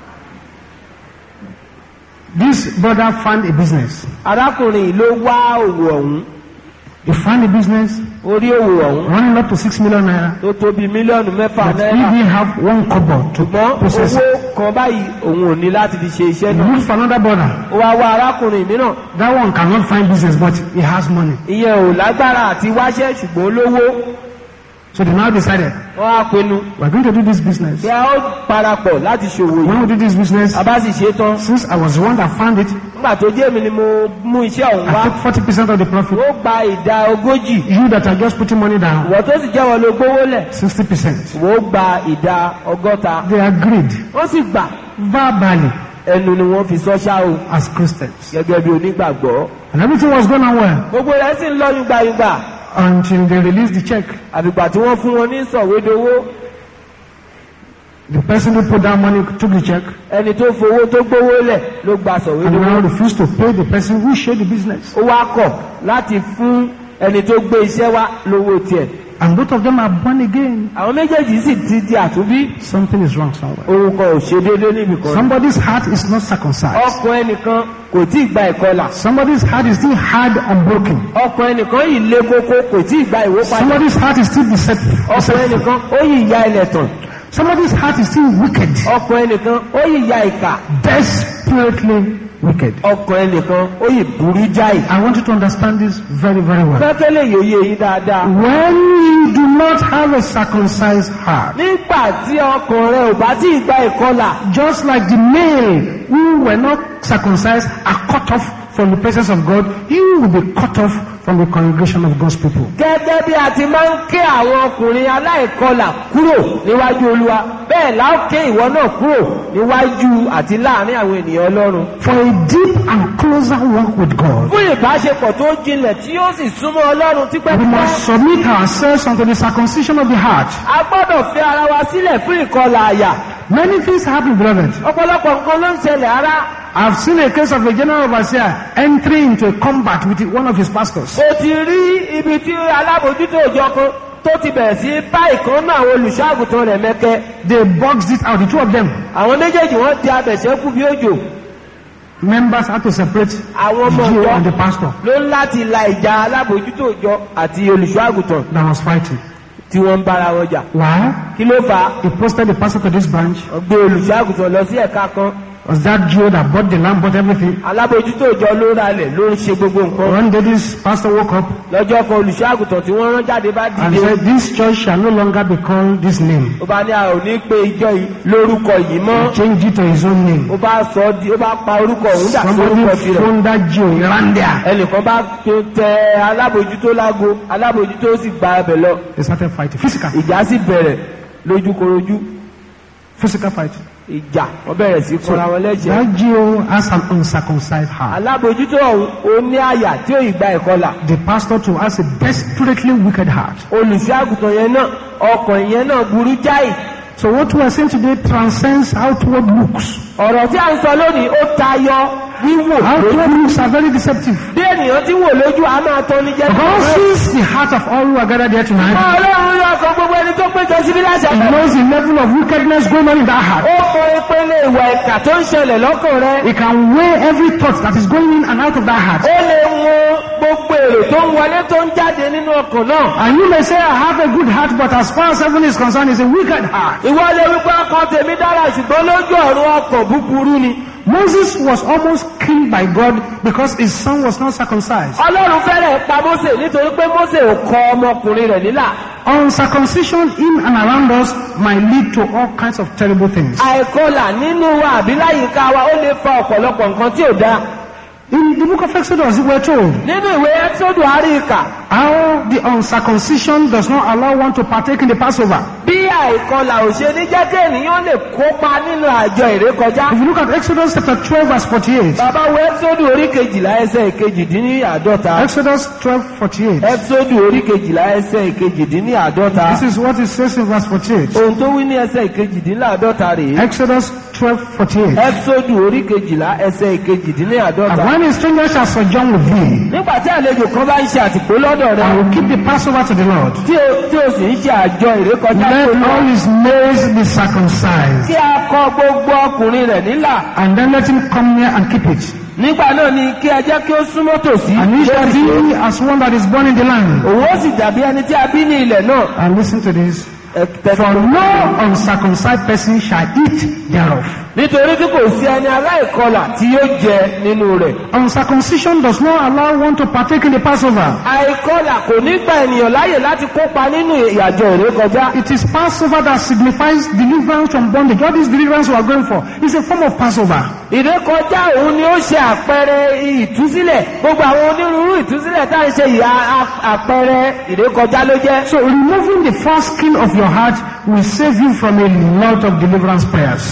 This brother found a business. arákùnrin yìí ló wá òwò ọ̀hún He found a business orí òwò ọ̀hún running up to six million naira. tó tó bíi mílíọ̀nù mẹ́fà But he náírà. didn't have one kobo to ṣùgbọ́n process owó it. kan báyìí òun ò ní láti fi ṣe iṣẹ́ He náà. looked for another brother. ó wá wá arákùnrin mìíràn That one cannot find business, but he has money. ìyẹn ò lágbára àti wáṣẹ́ ṣùgbọ́n olówó So they now decided, wọ́n á pinnu we're going to do this business. bí a ó parapọ̀ láti ṣòwò yìí. When we do this business, a bá sì ṣe tán since I was the one that found it, nígbà tó jẹ́ mi ni mo mú iṣẹ́ ọ̀hún wá I took 40% of the profit. ó gba ìdá ogójì You that are just putting money down, ìwọ tó sì jẹ́wọ́ ló gbówó lẹ̀ 60%. wọ́n gba ìdá ọgọ́ta They agreed wọ́n sì gbà verbally ẹnu ni wọ́n fi sọ ṣá o as Christians. gẹ́gẹ́ bí onígbàgbọ́ And everything was going on well gbogbo rẹ̀ sì ń lọ yúgbàyúgbà until they released the check. àbígbà tí wọ́n fún wọn ní sọ̀wédowó The person who put down money took the check ẹni tó fowó tó gbówó lẹ̀ ló gba and sọ̀wédowó now refused to pay the person who shared the business. ó wá kọ̀ láti fún ẹni tó gbé iṣẹ́ wá lówó tiẹ̀ And both of them are born again. àwọn méjèèjì sì ti di àtúnbí Something is wrong somewhere. orúkọ ò ṣe déédéé níbi kan Somebody's heart is not circumcised. ọkàn ẹnìkan kò tí ì gba ìkọlà Somebody's heart is still hard and broken. ọkàn ẹnìkan yìí lé kókó kò tí ì gba ìwó padà Somebody's heart is still deceitful. ọkàn deceitful. ẹnìkan ó yìí ya ilẹ̀ tàn Somebody's heart is still wicked. ọkàn ẹnìkan ó yìí ya ìkà Desperately wicked. ọkàn ẹnìkan ó yìí burú jáì I want you to understand this very, very well. fẹ́kẹ́lẹ́ yòóyè yìí dáadáa When you do not have a circumcised heart, nígbà tí ọkàn rẹ ò bá tí ì gba ìkọlà just like the male who were not circumcised are cut off from the presence of God, you will be cut off from from the congregation of God's people. gẹ́gẹ́ bí a ti máa ń ké àwọn ọkùnrin aláìkọlà kúrò níwájú olúwa bẹ́ẹ̀ la ó ké ìwọ náà kúrò níwájú àti láàrin àwọn ènìyàn ọlọ́run For a deep and closer walk with God, fún ìbáṣepọ̀ tó jinlẹ̀ tí yóò sì súnmọ́ ọlọ́run we tipẹ́tipẹ́ must submit ourselves unto the circumcision of the heart. a gbọ́dọ̀ fi ara wa sílẹ̀ fún ìkọlà àyà Many things happen, beloved. ọ̀pọ̀lọpọ̀ nǹkan ló ń ṣẹlẹ̀ ara I've seen a case of a general overseer entering into a combat with one of his pastors. o ti rí ibi tí alábòjútó òjọ kan tó ti bẹ̀rẹ̀ sí bá ìkan náà àwọn olùṣọ́àgùtàn rẹ̀ mẹ́kẹ́ They boxed it out, the two of them. àwọn méjèèjì wọ́n di abẹ̀ṣẹ́kù bí òjò Members had to separate àwọn ọmọ the Jew ìjọ and the pastor ló ń láti la ìjà alábòjútó òjọ àti olùṣọ́àgùtàn that was fighting. tí wọ́n ń bára wọn jà Why? kí ló fà á He posted the pastor to this branch. wọ́n gbé olùṣọ́àgùtàn lọ sí ẹ̀ka kan Was that Jew that bought the lamb, bought everything? alábòjútó òjọ ló ralẹ̀ ló ń ṣe gbogbo nǹkan One day this pastor woke up lọ́jọ́ kan olùṣọ́àgùtàn tí wọ́n rán jáde bá and dìde said, this church shall no longer be called this name. ó bá ní a ò ní pe ìjọ yìí lórúkọ yìí mọ́ Change it to his own name. ó bá sọ ọ́ di ó bá pa orúkọ òun dà sí orúkọ Somebody tirẹ̀ phoned that Jew, he ran there. ẹnìkan bá tó tẹ alábòjútó lágo alábòjútó sì gba abẹ lọ They started fighting. Physical. ìjà sì bẹ̀rẹ̀ lójúkorojú Physical fight. ìjà wọ́n bẹ̀rẹ̀ sí kọra wọn lẹ́jẹ̀ That Jew has an uncircumcised heart. alábòjútó ọ̀hún ó ní àyà tí ó ìgbà ìkọlà The pastor too has a desperately wicked heart. olùṣọ́ àgùntàn yẹn náà ọkàn yẹn náà burú jáì So what we are saying today transcends outward looks. ọ̀rọ̀ tí a ń sọ lónìí ó tayọ wíwò Outward looks are very deceptive. bí ènìyàn tí wò lójú a máa tọ́ ní jẹ́ God sees the heart of all who are gathered here tonight. ọlọ́run yóò sọ gbogbo ẹni tó péjọ síbí láti He ẹgbẹ́ knows the level of wickedness going on in that heart. ó mọ ìpele ìwà ìkà tó ń ṣẹlẹ̀ lọ́kàn rẹ He can weigh every thought that is going in and out of that heart. ó lè mọ gbogbo èrò tó ń wọlé tó ń jáde nínú ọkàn náà And you may say, I have a good heart, but as far as heaven is concerned, it's a wicked heart. ìwọ lè wípé ọkàn tèmi dára ṣùgbọ́n lójú ọ̀run ọkàn búburú ni Moses was almost killed by God because his son was not circumcised. ọlọ́run fẹ́rẹ̀ pa Mósè nítorí pé Mósè ò kọ ọmọkùnrin rẹ̀ nílà Uncircumcision in and around us might lead to all kinds of terrible things. àìkọlà nínú wa àbí láyìíká wa ó lè fa ọ̀pọ̀lọpọ̀ nǹkan tí ò dáa In the book of Exodus, we're told nínú ìwé ẹ́sọ́dù àríkà how the uncircumcision does not allow one to partake in the Passover. bí àìkọlà ò ṣe ní jẹ́ kí ènìyàn lè kópa nínú àjọ ìrékọjá If you look at Exodus chapter 12 verse 48, bàbá wo ẹ́sọ́dù orí kejìlá ẹsẹ̀ ìkejìdínláàdọ́ta Exodus 12 48, ẹ́sọ́dù orí kejìlá ẹsẹ̀ ìkejìdínláàdọ́ta this is what it says in verse 48. ohun tó wí ní ẹsẹ̀ ìkejìdínláàdọ́ta rèé Exodus 12 48. ẹ́sọ́dù orí kejìlá ẹsẹ̀ And ìkejìdínláàdọ́ta when a stranger shall sojourn with thee, nígbà tí àlejò kan bá ń ṣe àtìpó lọ́dọ̀ rẹ and will keep the Passover to the Lord, tí o tí o sì ń ṣe àjọ ìrékọjá let tó lọ all his males be circumcised, kí a kọ gbogbo ọkùnrin rẹ̀ nílà and then let him come near and keep it. nígbà náà ni kí ẹ jẹ́ kí ó súnmọ́ tòsí And he shall be as one that is born in the land. òun ó sì dàbí ẹni tí a bí ní ilẹ̀ náà And listen to this. Ẹ tẹ́tí For tó- no uncircumcised person shall eat thereof. nítorí tí kò sí ẹni aláìkọlà tí yóò jẹ nínú rẹ̀ Uncircumcision does not allow one to partake in the Passover. àìkọlà kò ní gba ènìyàn láyè láti kópa nínú ìyàjọ ìrékọjá It is Passover that signifies deliverance from bondage. All this deliverance we are going for is a form of Passover. ìrékọjá òun ni ó ṣe àpẹẹrẹ ìtúsílẹ̀ gbogbo àwọn onírúurú ìtúsílẹ̀ tá à ń ṣe yìí a- a- àpẹẹrẹ ìrékọjá ló jẹ́ So removing the foreskin of your heart will save you from a lot of deliverance prayers.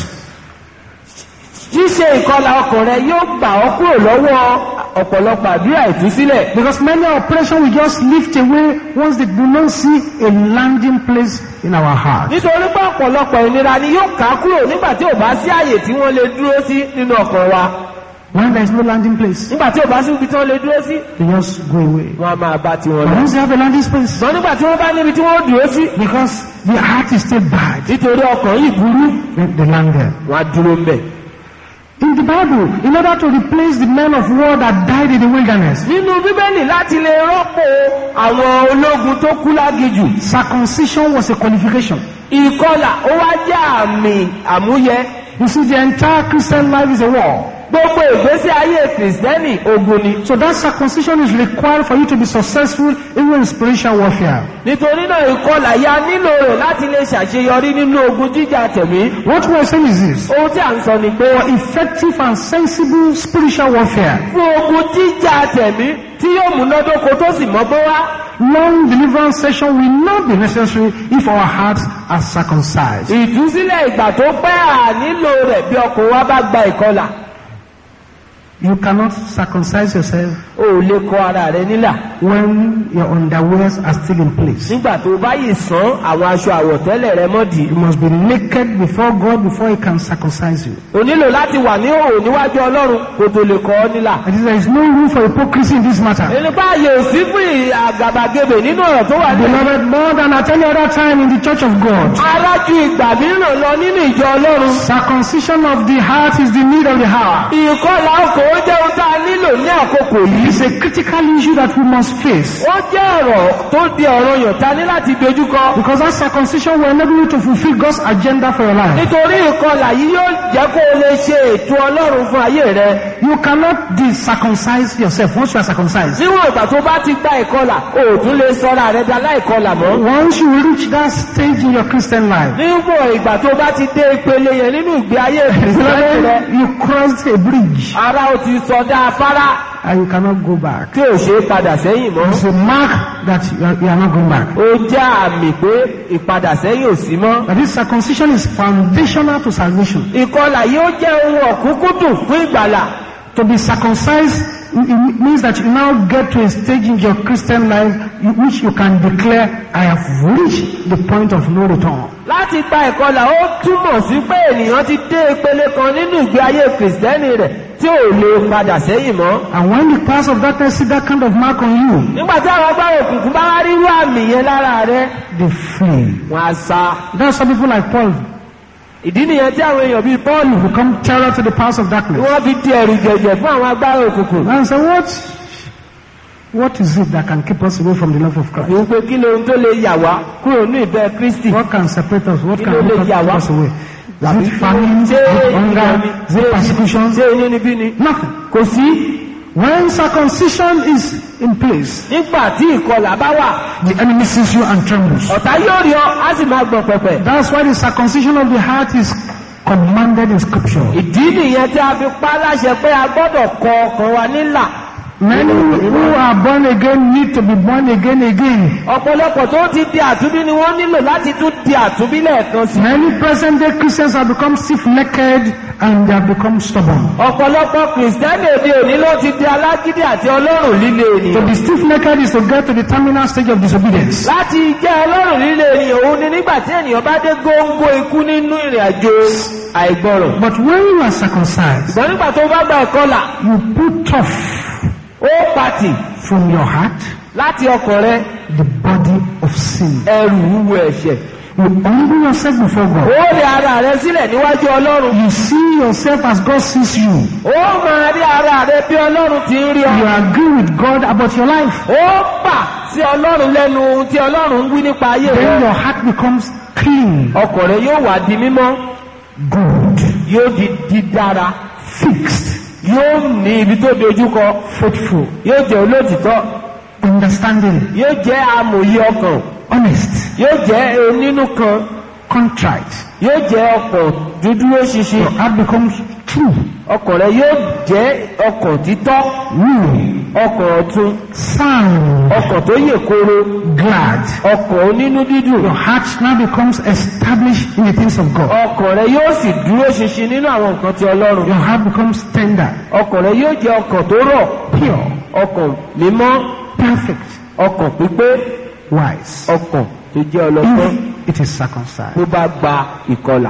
ṣíṣe ìkọlà ọkàn rẹ yóò gbà ọ́ kúrò lọ́wọ́ ọ̀pọ̀lọpọ̀ àdúrà ìtúsílẹ̀ Because many operations will just lift away once they do not see a landing place in our heart. nítorí pé ọ̀pọ̀lọpọ̀ ìnira ni yóò ká kúrò nígbà tí ò bá sí àyè tí wọ́n lè dúró sí nínú ọkàn wa When there is no landing place, nígbà tí ò bá sí ibi tí wọ́n lè dúró sí they just go away. wọ́n á máa bá tiwọn But lọ. once they have a landing space, ṣùgbọ́n nígbà tí wọ́n bá níbi tí wọ́n dúró sí because the heart is still bad, nítorí ọkàn yìí burú they, they land there. wọ́n á dúró ń bẹ̀. In the Bible, in order to replace the men of war that died in the wilderness, nínú bíbélì láti lè rọ́pò àwọn ológun tó kú lágijù circumcision was a qualification. ìkọlà ó wá jẹ́ àmì àmúyẹ You see, the entire Christian life is a war. gbogbo ìgbésí ayé kìrìsìtẹ́nì ogun ni So that circumcision is required for you to be successful even in spiritual warfare. nítorí náà ìkọlà ya nílò rẹ̀ láti lè ṣàṣeyọrí nínú ogun jíjà tẹ̀mí What we are saying is this. ohun tí à ń sọ ni pé For effective and sensible spiritual warfare, fún ogun jíjà tẹ̀mí tí yóò múnádóko tó sì mọ́gbọ́n wá long deliverance session will not be necessary if our hearts are circumcised. ìtúsílẹ̀ ìgbà tó pẹ́ à nílò rẹ̀ bí ọkùnrin wa bá gba ìkọlà You cannot circumcise yourself o ò lè kọ ara rẹ nílà when your underwears are still in place. nígbà tó bá yìí sán àwọn aṣọ àwọ̀tẹ́lẹ̀ rẹ mọ́dì You must be naked before God before He can circumcise you. o nílò láti wà ní òòrùn níwájú ọlọ́run kó tó lè kọ ọ́ nílà And there is no room for hypocrisy in this matter. ẹni bá yẹ òsí fún ì- àgàbàgebè nínú ọ̀rọ̀ tó wà nílẹ̀ Beloved, more than at any other time in the church of God, arájú ìgbà mìíràn lọ nínú ìjọ ọlọ́run circumcision of the heart is the need of the hour. ìkọlà ọkọ̀ ó jẹ́ ohun tá a nílò ní àkókò yìí It's a critical issue that we must face. ó jẹ́ ọ̀rọ̀ tó di ọ̀rọ̀ yàn ta ní láti dojúkọ Because that circumcision will enable you to fulfill God's agenda for your life. nítorí ìkọlà yìí yóò jẹ́ kó o lè ṣe ètò ọlọ́run fún ayé rẹ You cannot de-circumcise yourself once you are circumcised. níwọ̀n ìgbà tó bá ti gba ìkọlà o ò tún lè sọ́ra rẹ da láìkọlà mọ́ Once you reach that stage in your Christian life, níwọ̀n ìgbà tó bá ti dé ìpele yẹn nínú ìgbé ayé ìfìsílẹ̀ rẹ beloved, you crossed a bridge ara ò ti sọdá afárá and you cannot go back. tí ò ṣe é padà sẹ́yìn mọ́ It's a mark that you are, you are not going back. ó jẹ́ àmì pé ìpadà sẹ́yìn ò sí mọ́ But this circumcision is foundational to salvation. ìkọlà yóò jẹ́ ohun ọ̀kúnkúndùn fún ìgbàlà To be circumcised it it means that you now get to a stage in your Christian life in which you can declare, I have reached the point of no return. láti gba ìkọlà ó túmọ̀ sí pé ènìyàn ti dé ìpele kan nínú ìgbé ayé kìrìsìtẹ́nì rẹ̀ tí ò lè padà sẹ́yìn mọ́ And when the powers of darkness see that kind of mark on you, nígbà tí àwọn agbára òkùnkùn bá wá rírú àmì yẹn lára rẹ they flee. wọn á sá That's why people like Paul ìdí nìyẹn tí àwọn èèyàn bíi Pọ́ọ̀lù become terror to the powers of tí darkness. wọ́n fi di ẹ̀rù jẹ̀jẹ̀ fún àwọn agbára òkùnkùn And say, what? What is it that can keep us away from the love of Christ? wípé kí lóhun tó lè yà wá kúrò ní ìfẹ́ Kristi What can separate us? What Kí can ló lè keep yà wá? us away? Is it famine? Is ṣé it hunger? ìyàmí Is it persecution? ṣé inú níbí ni Nothing. kò sí When circumcision is in place, nígbà tí ìkọlà bá wà the enemy sees you and trembles. ọ̀tá yóò rí ọ á sì máa gbọ̀n pẹ̀pẹ̀ That's why the circumcision of the heart is commanded in scripture. ìdí nìyẹn tí a fi pa á láṣẹ pé a gbọ́dọ̀ kọ ọkàn wa nílà Many who are born again need to be born again again. ọ̀pọ̀lọpọ̀ tó ti di àtúnbí ni wọ́n nílò láti tún di àtúnbí lẹ́ẹ̀kan sí Many present day Christians have become stiff-necked and they have become stubborn. ọ̀pọ̀lọpọ̀ kìrìsìtẹ́nì òde òní ló ti di alágídí àti ọlọ́run líle To ènìyàn be stiff-necked is to get to the terminal stage of disobedience. láti jẹ́ ọlọ́run líle ènìyàn òun ni nígbà tí ènìyàn bá dé góńgó ikú nínú ìrìn àjò àìgbọràn But when you are circumcised, ṣùgbọ́n nígbà tó bá gba ìkọlà you put off ó pàtì from your heart láti ọkàn rẹ the body of sin. ẹrù wúwo ẹ̀ṣẹ̀ You humble yourself before ó God. rí ara rẹ sílẹ̀ níwájú ọlọ́run You see yourself as God sees you. ó máa rí ara rẹ bí ọlọ́run ti ń rí You ọ agree with God about your life. ó pà sí ọlọ́run lẹ́nu ohun tí ọlọ́run ń wí nípa ayé Then rẹ your heart becomes clean, ọkàn rẹ yóò wá di mímọ́ good, yóò di dídára fixed, yóò ní ibi tó dojúkọ faithful, yóò jẹ́ olótìtọ́ understanding, yóò jẹ́ amòye ọkàn honest, yóò jẹ́ onínú kan contrite. yóò jẹ́ ọkàn dúdúró ṣinṣin Your heart becomes true, ọkàn rẹ yóò jẹ́ ọkàn títọ́ new, ọkàn ọ̀tun sound, ọkàn tó yè koro glad. ọkàn onínú dídùn Your heart now becomes established in the things of God. ọkàn rẹ yóò sì dúró ṣinṣin nínú àwọn nǹkan ti ọlọ́run Your heart becomes tender, ọkàn rẹ yóò jẹ́ ọkàn tó rọ̀ pure, ọkàn mímọ́ perfect, ọkàn pípé wise. ọkàn tó jẹ́ ọlọ́gbọ́n If it is circumcised. tó bá gba ìkọlà.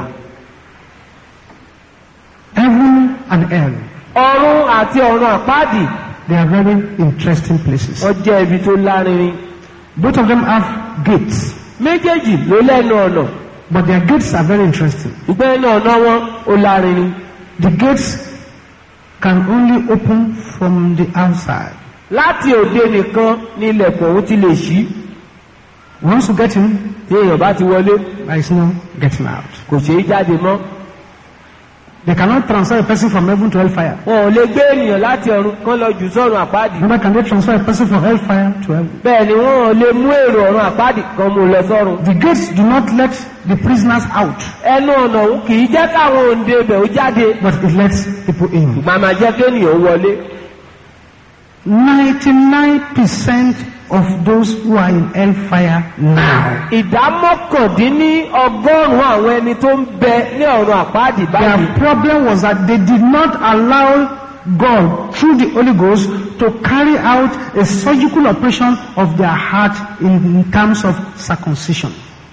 Heaven and hell, ọ̀run àti ọ̀run àpáàdì they are very interesting places. wọ́n jẹ́ ibi tó lárinrin Both of them have gates, méjèèjì ló lẹ́nu ọ̀nà but their gates are very interesting. ìgbẹ́ ẹnu ọ̀nà wọn ó lárinrin The gates can only open from the outside. láti òde nìkan ní ilẹ̀kùn òun ti lè ṣí Once you get in, tí èèyàn bá ti wọlé there is no getting out. kò ṣeé jáde mọ́ They cannot transfer a person from heaven to hellfire. wọn ò lè gbé ènìyàn láti ọ̀run kán lọ jù sọ́run àpáàdì Neither can they transfer a person from hellfire to heaven. bẹ́ẹ̀ ni wọn ò lè mú èrò ọ̀run àpáàdì kan mú lọ sọ́run The gates do not let the prisoners out, ẹnu ọ̀nà òun kì í jẹ́ káwọn òǹde ibẹ̀ ó jáde but it lets people in. ìgbà máa jẹ́ kéènìyàn ó wọlé 99% of those who are in hellfire now, ìdá mọ́kàndínní ọgọ́rùn-ún àwọn ẹni tó ń bẹ ní ọ̀run àpáàdì báyìí their problem was that they did not allow God through the Holy Ghost to carry out a surgical operation of their heart in terms of circumcision.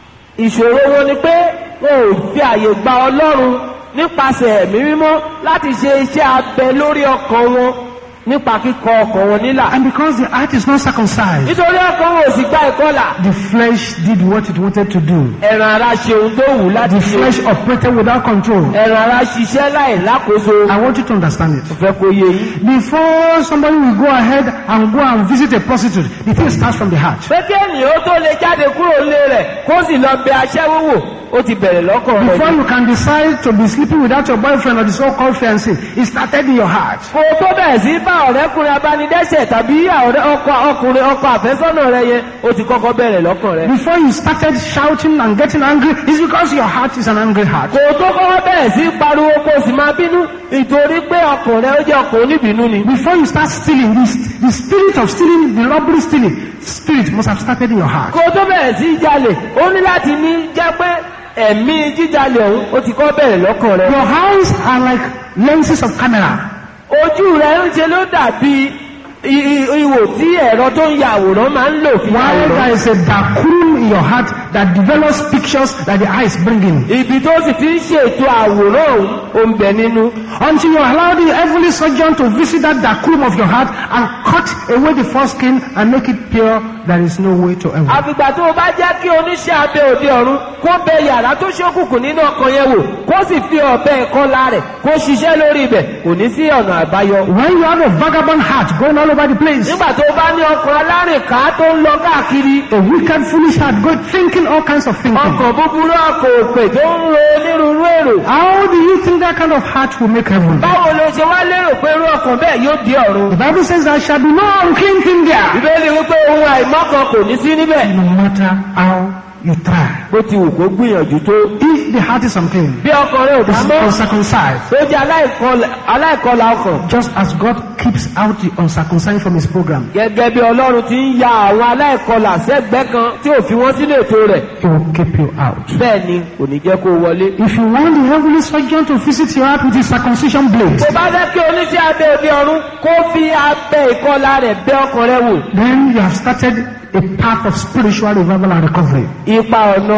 ìṣòro wọn ni pé wọn ò fi àyè gba ọlọ́run nípasẹ̀ ẹ̀mí mímọ́ láti ṣe iṣẹ́ abẹ lórí ọkàn wọn nípa kíkọ ọkàn wọn nílà And because the heart is not circumcised, nítorí ọkàn wọn ò sì gba ìkọlà the flesh did what it wanted to do. ẹ̀ràn ara ṣe ohun tó wù láti The ṣe flesh operated without control. ẹ̀ràn ara ṣiṣẹ́ láì lákòóso I want you to understand it. fẹ́ kó yé yín. Before somebody will go ahead and go and visit a prostitute, the thing starts from the heart. pé kí ènìyàn ó tó lè jáde kúrò nílé rẹ̀ kó sì lọ bẹ aṣẹ́wó wò ó ti bẹ̀rẹ̀ lọ́kàn rẹ̀ Before ni. you can decide to be sleeping without your boyfriend or the so-called fiancé, it started in your heart. kó o tó bẹ̀rẹ̀ sí bá ọ̀rẹ́kùnrin abánidẹ́sẹ̀ tàbí ọ̀rẹ́ ọkọ ọkùnrin ọkọ àfẹ́sọ́nà rẹ yẹn ó ti kọ́kọ́ bẹ̀rẹ̀ lọ́kàn rẹ̀. Before you started shouting and getting angry, it's because your heart is an angry heart. kò tó kọ́kọ́ bẹ̀rẹ̀ sí pariwo kó o sì máa bínú nítorí pé ọkàn rẹ ó jẹ́ ọkàn oníbínú ni. Before you start stealing, this, the spirit of stealing, the robbery stealing, spirit must have started in your heart. kó o tó bẹ̀rẹ̀ sí jalè ó ní láti ní jẹ́ pé ẹ̀mí jíjalè ọ̀hún ó ti kọ́ bẹ̀rẹ̀ lọ́kàn rẹ. Your eyes are like lenses of camera. ojú rẹ ń ṣe ló dàbí i- i- ihò tí ẹ̀rọ tó ń ya àwòrán máa ń lò fi ya While àwòrán. there is a darkroom in your heart that develops pictures that the eyes bring in. ibi tó sì ti ń ṣètò àwòrán ọ̀hún ó ń bẹ nínú. Until you allow the heavenly surgeon to visit that darkroom of your heart and cut away the foreskin and make it pure, there is no way to heaven. àfìgbà tó o bá jẹ́ kí oníṣẹ́ abẹ òde ọ̀run kó bẹ yàrá tó ṣókùnkùn nínú ọkàn yẹn wò kó sì fi ọ̀bẹ ìkọlà rẹ̀ kó ṣiṣẹ́ lórí ibẹ̀ kò ní sí ọ̀nà àbáyọ. When you have a vagabond heart going all over the place, nígbà tó o bá ní ọkàn alárìnká tó ń lọ káàkiri a wicked, foolish heart going thinking all kinds of thinking. ọkàn búburú ọkàn òpè tó ń ro onírúurú èrò. How do you think that kind of heart will make heaven? báwo ló ṣe wá lérò pé irú ọkàn bẹ́ẹ̀ yóò di ọ̀run. The Bible says there shall be no unclean thing there. ìbéèrè wípé ohun àìmọ́kan kò ní sí níbẹ̀. No matter how you try. bó ti wù kó gbìyànjú tó. If the heart is unclean, bí ọkàn rẹ ò bá it's mọ́ uncircumcised. tó jẹ́ aláìkọlà aláìkọlà ọkàn. Just as God keeps out the uncircumcised from his program, gẹ́gẹ́ bí ọlọ́run ti ń ya àwọn aláìkọlà sẹ́gbẹ́ kan tí ò fi wọ́n sínú ètò rẹ̀ he will keep you out. bẹ́ẹ̀ ni kò ní jẹ́ kó o wọlé. If you want the heavenly surgeon to visit your heart with his circumcision blade, tó bá fẹ́ kí oníṣẹ́ abẹ òde ọ̀run kó fi abẹ ìkọlà rẹ̀ bẹ́ ọkàn rẹ wò. then you have started a path of spiritual revival and recovery. ipa ọ̀nà.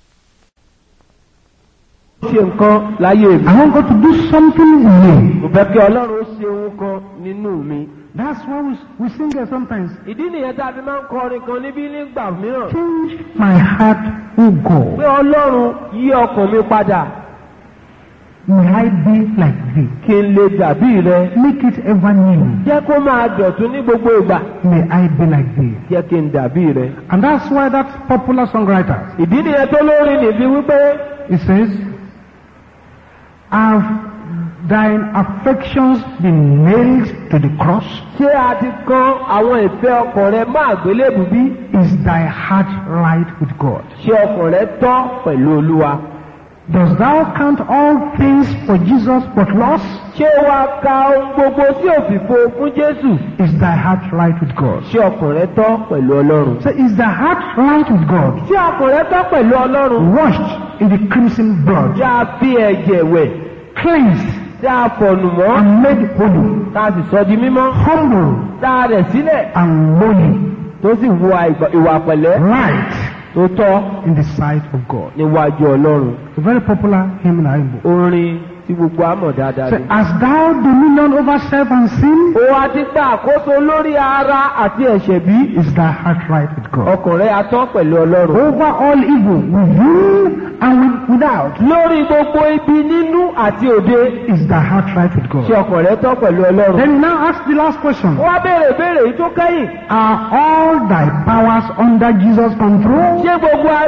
ó ṣe nǹkan láyé mi. I want God to do something in me. mo fẹ́ kí ọlọ́run ó ṣe ohun kan nínú mi. That's why we, we sing here sometimes. ìdí nìyẹn tá a fi máa ń kọrin kan níbí nígbà mìíràn. Change my heart, O pé God. ọlọ́run yí ọkàn mi padà May I be like thee. kí n lè dàbí rẹ. Make it ever new. jẹ́ kó máa dọ̀tún ní gbogbo ìgbà. May I be like thee. jẹ́ kí n dàbí rẹ. And that's why that popular songwriter, ìdí nìyẹn tó lórí nìbí wípé he says, Have thine affections been nailed to the cross? ṣé a ti kan àwọn ìfẹ́ ọkàn rẹ má àgbélébù bí? Is thy heart right with God? ṣé ọkàn rẹ tọ́ pẹ̀lú olúwa? Does thou count all things for Jesus but loss? ṣé wa ka ohun gbogbo tí òfìfo fún jésù? Is thy heart right with God? ṣé ọkàn rẹ tọ́ pẹ̀lú ọlọ́run? So is thy heart right with God? ṣé ọkàn rẹ tọ́ pẹ̀lú ọlọ́run? Washed in the crimson blood, ṣé a fi ẹ̀jẹ̀ wẹ̀? cleansed ṣé a fọ̀nù mọ́? and made holy, tá a sì sọ di mímọ́? humble tá a rẹ̀ sílẹ̀ and lowly, tó sì wu àìgbà- ìwà pẹ̀lẹ́ right tó tọ́ in the sight of God. níwájú ọlọ́run. A very popular hymn in our hymn book. orin tí gbogbo àmọ̀ dáadáa Say, ni. As thou dominion over self and sin, ó wá ti gba àkóso lórí ara àti ẹ̀ṣẹ̀ bí? is thy heart right with God? ọkàn rẹ atọ́ pẹ̀lú ọlọ́run. Over all evil, within and with, without, lórí gbogbo ibi nínú àti òde is thy heart right with God? ṣe ọkàn rẹ tọ́ pẹ̀lú ọlọ́run. Then you now ask the last question. ó wá béèrè béèrè yìí tó kẹ́yìn. Are all thy powers under Jesus' control? ṣé gbogbo agbára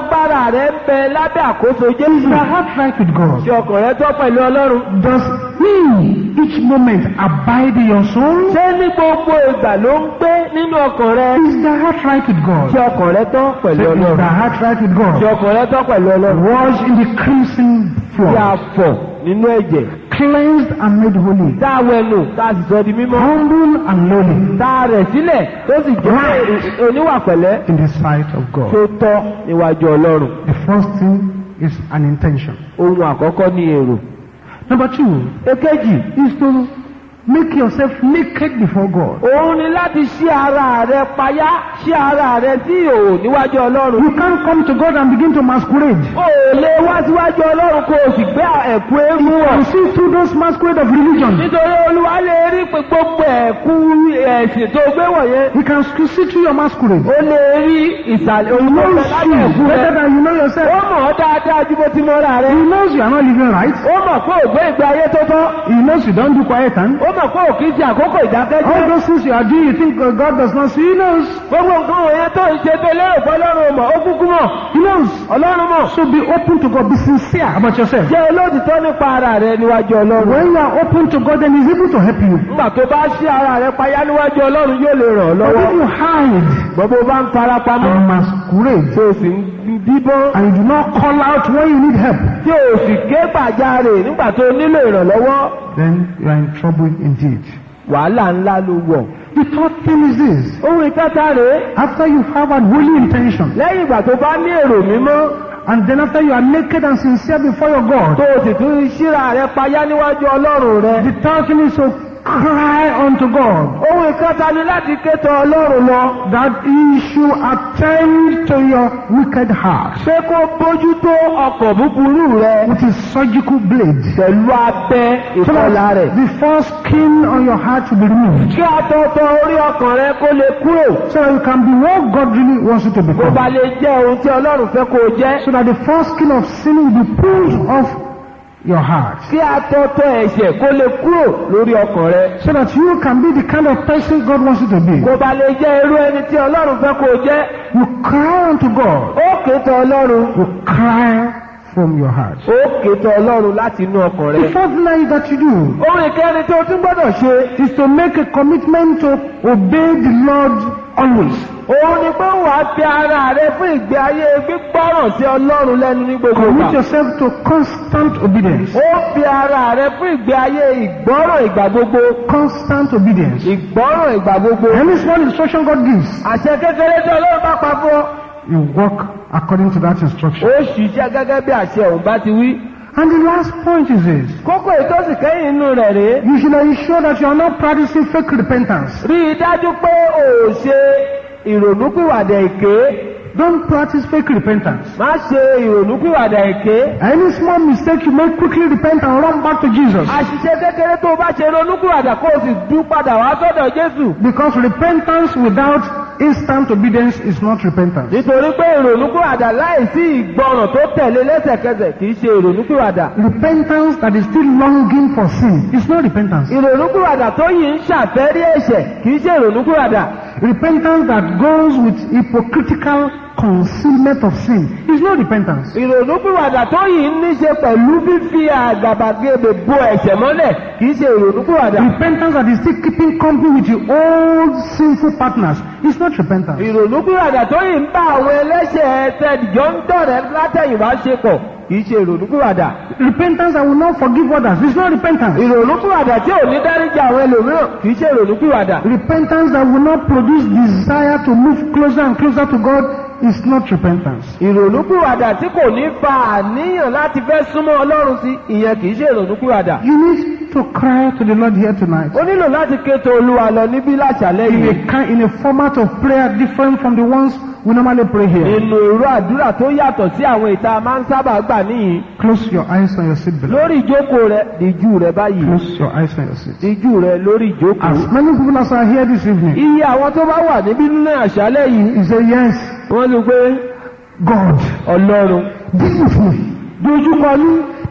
rẹ ń bẹ lábẹ́ àkóso Is Jésù. thy heart right with God? Ṣé ọkàn rẹ tọ́ pẹ̀lú Ọlọ́run? Does He each moment abide in your soul? Ṣé ní gbogbo ìgbà ló ń gbé nínú ọkàn rẹ? Is thy heart right with God? Ṣé ọkàn rẹ tọ́ pẹ̀lú Say, Is Ọlọ́run? thy heart right with Ṣé God? ọkàn rẹ tọ́ pẹ̀lú Ọlọ́run? Wash in the crimson Tí a flood, fọ̀ nínú ẹ̀jẹ̀. cleansed and made holy, Tá a wẹnu, tá a sì sọ di mímọ́. humble and lowly Tá a rẹ̀ sílẹ̀ tó sì jẹ́ oníwà pẹ̀lẹ́ in the sight of tó God. tọ́ níwájú Ọlọ́run. The first thing is an intention. Ohun àkọ́kọ́ ni èrò. Number two Èkejì, is to make yourself naked before God. òun ni láti ṣí ara rẹ payá, ṣí ara rẹ sí ìhòòhò níwájú Ọlọ́run. You can't come to God and begin to masquerade. O ò lè wá síwájú Ọlọ́run kó o sì gbé ẹ̀kú eégún wọ̀. You see through those masquerade of religion. Nítorí Olúwa lè rí pé gbogbo ẹ̀kú ẹ̀sìn tó gbé wọ̀nyẹn. He can see through your masquerade. Ó lè rí ìsàlẹ̀ He olùkọ́ knows lábẹ́ you ẹ̀kú better rẹ. than you know Ó yourself. mọ̀ ọ́ dáadáa ju bó ti mọ́ra rẹ. He knows you are not living right. Ó mọ̀ pé ò gbé ìgbé ayé tó tọ́. He knows you don't do quiet time. Ó mọ̀ pé ò kí ń ṣe àkókò All ìdákẹ́jẹ́. those things you are doing, you think uh, God does not see. He knows. Gbogbo nǹkan wọ̀nyẹn tó ń ṣe tó lérò pé Ọlọ́run ò mọ̀, ó kúkú mọ̀. He knows. Ọlọ́run mọ̀. So be open to God. Be sincere about yourself. Jẹ́ olóòtítọ́ nípa ara rẹ níwájú Ọlọ́run. When you are open to God, then He's able to help you. Nígbà tó bá ṣí ara rẹ payá níwájú Ọlọ́run yóò lè ràn ọ́ But lọ́wọ́. if you hide Gbogbo bá ń fara pamọ́. and masquerade Tó o sì ń díbọ́n. and you do not call out when you need help, Tí o sì ké gbàjarè nígbà tó nílò ìrànlọ́wọ́. then you are in trouble indeed. Wàhálà ńlá ló wọ̀. The third thing is this. Ohun ìkẹta rèé. After you have a holy intention, Lẹ́yìn ìgbà tó bá ní èrò mímọ́. and then after you are naked and sincere before your God, Tó o sì tún ṣíra rẹ payá níwájú Ọlọ́run rẹ. the third thing is to cry unto God Ohun ìkẹta ni láti ké tọ̀ Ọlọ́run lọ. that He should attend to your wicked heart Pé kó bójútó ọkọ̀ búburú rẹ with His surgical blade. pẹ̀lú abẹ So ìkọlà that rẹ̀. the first skin on your heart will be removed. Kí àtọ̀tọ̀ orí ọkàn rẹ kó lè kúrò. So that you can be what God really wants you to Kó become. ba lè jẹ́ ohun tí Ọlọ́run fẹ́ kó o jẹ́. So that the first skin of sin will be pulled off your heart. Kí àtọ̀tọ̀ ẹ̀ṣẹ̀ kó lè kúrò lórí ọkàn rẹ. So that you can be the kind of person God wants you to be. Kó ba lè jẹ́ irú ẹni tí Ọlọ́run fẹ́ kó o jẹ́. You cry unto God. Ó ké tọ̀ Ọlọ́run. You cry from your heart. Ó ké tọ̀ Ọlọ́run láti inú ọkàn The rẹ. fourth thing that you do Ohun ìkẹrin tó o tún gbọ́dọ̀ ṣe. is to make a commitment to obey the Lord always. Òun ni pé wàá fi ara rẹ fún ìgbé ayé gbígbọ́ràn sí Ọlọ́run lẹ́nu ní gbogbo Commit ìgbà. yourself to constant obedience. Ó fi ara rẹ fún ìgbé ayé ìgbọ́ràn ìgbà gbogbo. Constant obedience. Ìgbọ́ràn ìgbà gbogbo. Any small instruction God gives, Àṣẹ kékeré tí Ọlọ́run bá pa fún ọ. you walk according to that instruction. Ó ṣiṣẹ́ gẹ́gẹ́ bí àṣẹ òun bá ti wí. And the last point is this. Kókó ìtọ́sí kẹ́yìn inú rẹ̀ rèé. You should ensure that you are not practicing fake repentance. Rí i dájú pé o ò ṣe ìrònúpìwàdà èké. Don't practice fake repentance. Má ṣe ìrònúpìwàdà èké. Any small mistake you make, quickly repent and run back to Jesus. Àṣìṣe kékeré tó o bá ṣe ronúpìwàdà kó o sì dún padà wá sọ́dọ̀ Jésù. Because repentance without instant obedience is not repentance. Nítorí pé ìrònúpìwàdà láìsí ìgbọràn tó tẹ̀lé lẹ́sẹ̀kẹsẹ̀ kì í ṣe ìrònúpìwàdà. Repentance that is still longing for sin is not repentance. Ìrònúpìwàdà tó yìí ń ṣàfẹ́rí ẹ̀ṣẹ̀ kì í ṣe ìrònúpìwàdà. Repentance that goes with hypocritical concealment of sin is not repentance. Ìrònúpìwàdà tó yìí ní ṣe pẹ̀lú fífi àgàbàgebè bo ẹ̀ṣẹ̀ mọ́lẹ̀ kì í ṣe ìrònúpìwàdà. Repentance that is still keeping company with your old sinful partners is not repentance. Ìrònúpìwàdà tó yìí ń bá àwọn ẹlẹ́ṣẹ̀ tẹ̀dìjọ́ ń dọ̀rẹ́ látẹ̀yìnwá ṣe pọ̀ kì í ṣe ìrònúpìwàdà. Repentance that will not forgive others is not repentance. Ìrònúpìwàdà tí ò ní dáríjì àwọn ẹlòmíràn kì í ṣe ìrònúpìwàdà. Repentance that will not produce desire to move closer and closer to God is not repentance. Ìrònúpìwàdà tí kò ní fa àníyàn láti fẹ́ súnmọ́ Ọlọ́run sí ìyẹn kì í ṣe ìrònúpìwàdà. You need to cry to the Lord here tonight Ó nílò láti kéto Olúwa lọ níbí láṣálẹ́ in yìí. a, ki- in a format of prayer different from the ones we normally pray here. Nínú irú àdúrà tó yàtọ̀ sí àwọn ìta máa ń sábà gbà níyìn. Close your eyes on your seat, beloved. Lórí ìjókòó rẹ, díjú rẹ báyìí. Close your eyes on your seat. Díjú rẹ lórí ìjókòó. As many people as are here this evening, Iye àwọn tó bá wà níbí nínú àṣálẹ́ yìí, you say, Yes, wọ́n lè pé God, Ọlọ́run deal with me. dojúkọ ní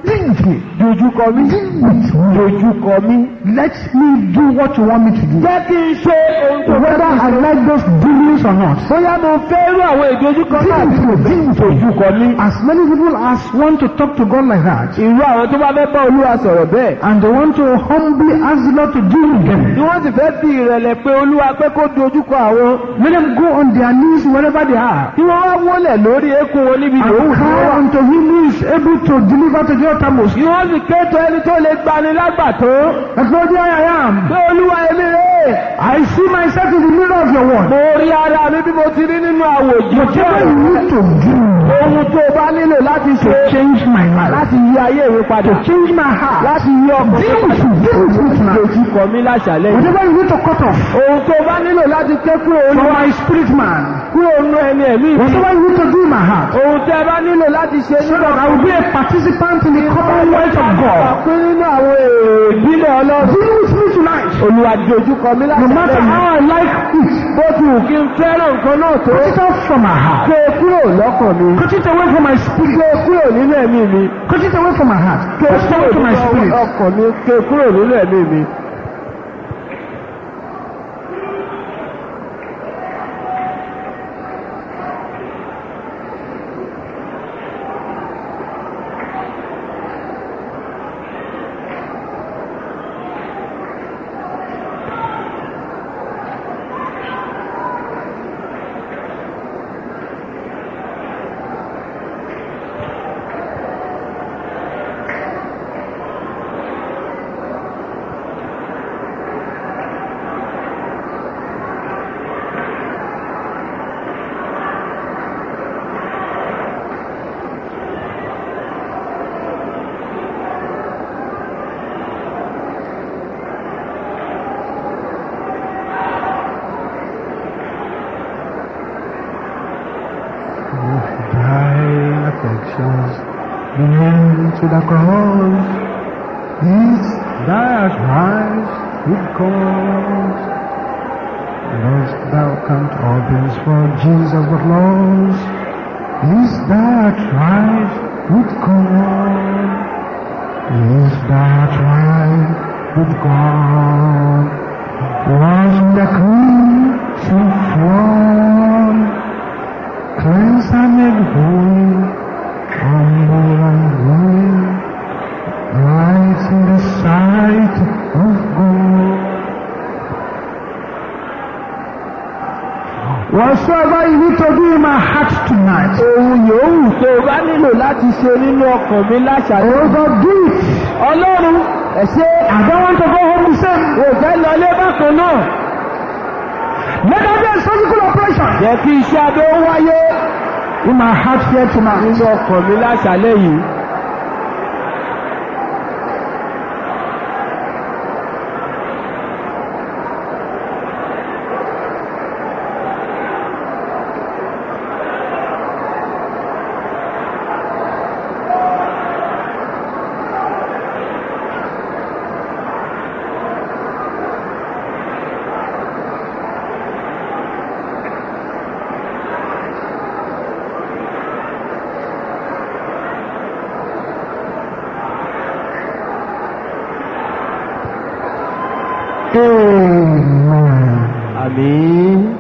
Deal with me. dojúkọ mi Deal with me. dojúkọ mi Let me do what you want me to do. jẹ́ kí n ṣe ohun tó fẹ́ Whether kí n I ṣe. like those dealings or not. bóyá mo fẹ́ rú àwọn ìdojúkọ náà Deal bí with mo me. fẹ́ Deal with me. dojúkọ mi. As many people as want to talk to God like that, irú àwọn tó bá fẹ́ bá olúwa sọ̀rọ̀ bẹ́ẹ̀ and they want to humbly ask the Lord to deal with them, tí wọ́n sì fẹ́ fi ìrẹ̀lẹ̀ pé olúwa pé kó dojúkọ àwọn let them go on their knees wherever they are. tí wọ́n wá wọlẹ̀ lórí eékún wọn níbi yòówù And tí wọ́n cry wà. unto him who is able to deliver to the uttermost. kí wọ́n sì kéètò ẹni tó lè gbani lágbàtó. That's what I am. pé olúwa èmi rè é. I see myself in the mirror of your word. mo rí ara mi bí mo ti rí nínú àwòjì Whatever you need to do ohun tó o bá nílò láti to ṣe change my life, láti yí ayé mi padà to change my heart, láti yí ọkàn mi deal with padà me, deal with me tonight. dojúkọ mi láṣàlẹ̀ yìí. Whatever you need to cut off ohun tó o bá nílò láti ké kúrò from olúwa my spirit man, kúrò nínú ẹni ẹ̀mí mi. whatever you need to do in my heart, ohun tẹ́ ẹ bá nílò láti ṣe so nínú that I will be a participant in the commonwealth of God. pín nínú àwọn èrò ìbílẹ̀ ọlọ́run. Deal with me tonight. olúwa dojúkọ mi No láṣàlẹ̀ matter yìí. how I like it, bó ti wù kí n fẹ́ràn nǹkan náà tó. cut it off from my heart. ké kúrò lọ́kàn mi. Cut it away from my spirit. ké kúrò nínú ẹ̀mí mi. Cut it away from my heart. ké Cut it kúrò away from my nínú spirit. ọkàn mi. ké kúrò nínú ẹ̀mí mi. Thy affections belong to the cross. It's that rise with God. Lost thou count all things for Jesus but lost. Is that rise with God? Is that rise with God? Was the crucified Cleanse and make holy, humble and willing, right in the sight of God. Whatsoever you need to do in my heart tonight, ohun yòówù tó o bá nílò láti ṣe nínú ọkàn mi láṣàlẹ̀. oh God, do it. ọlọ́run ẹ ṣé I don't want to go home the same. o fẹ́ lọlé bákan náà. Let there be a surgical operation jẹ́ kí iṣẹ́ abẹ ó wáyé in my heart here tonight. nínú ọkàn mi láṣàlẹ̀ yìí. Amen. àmín.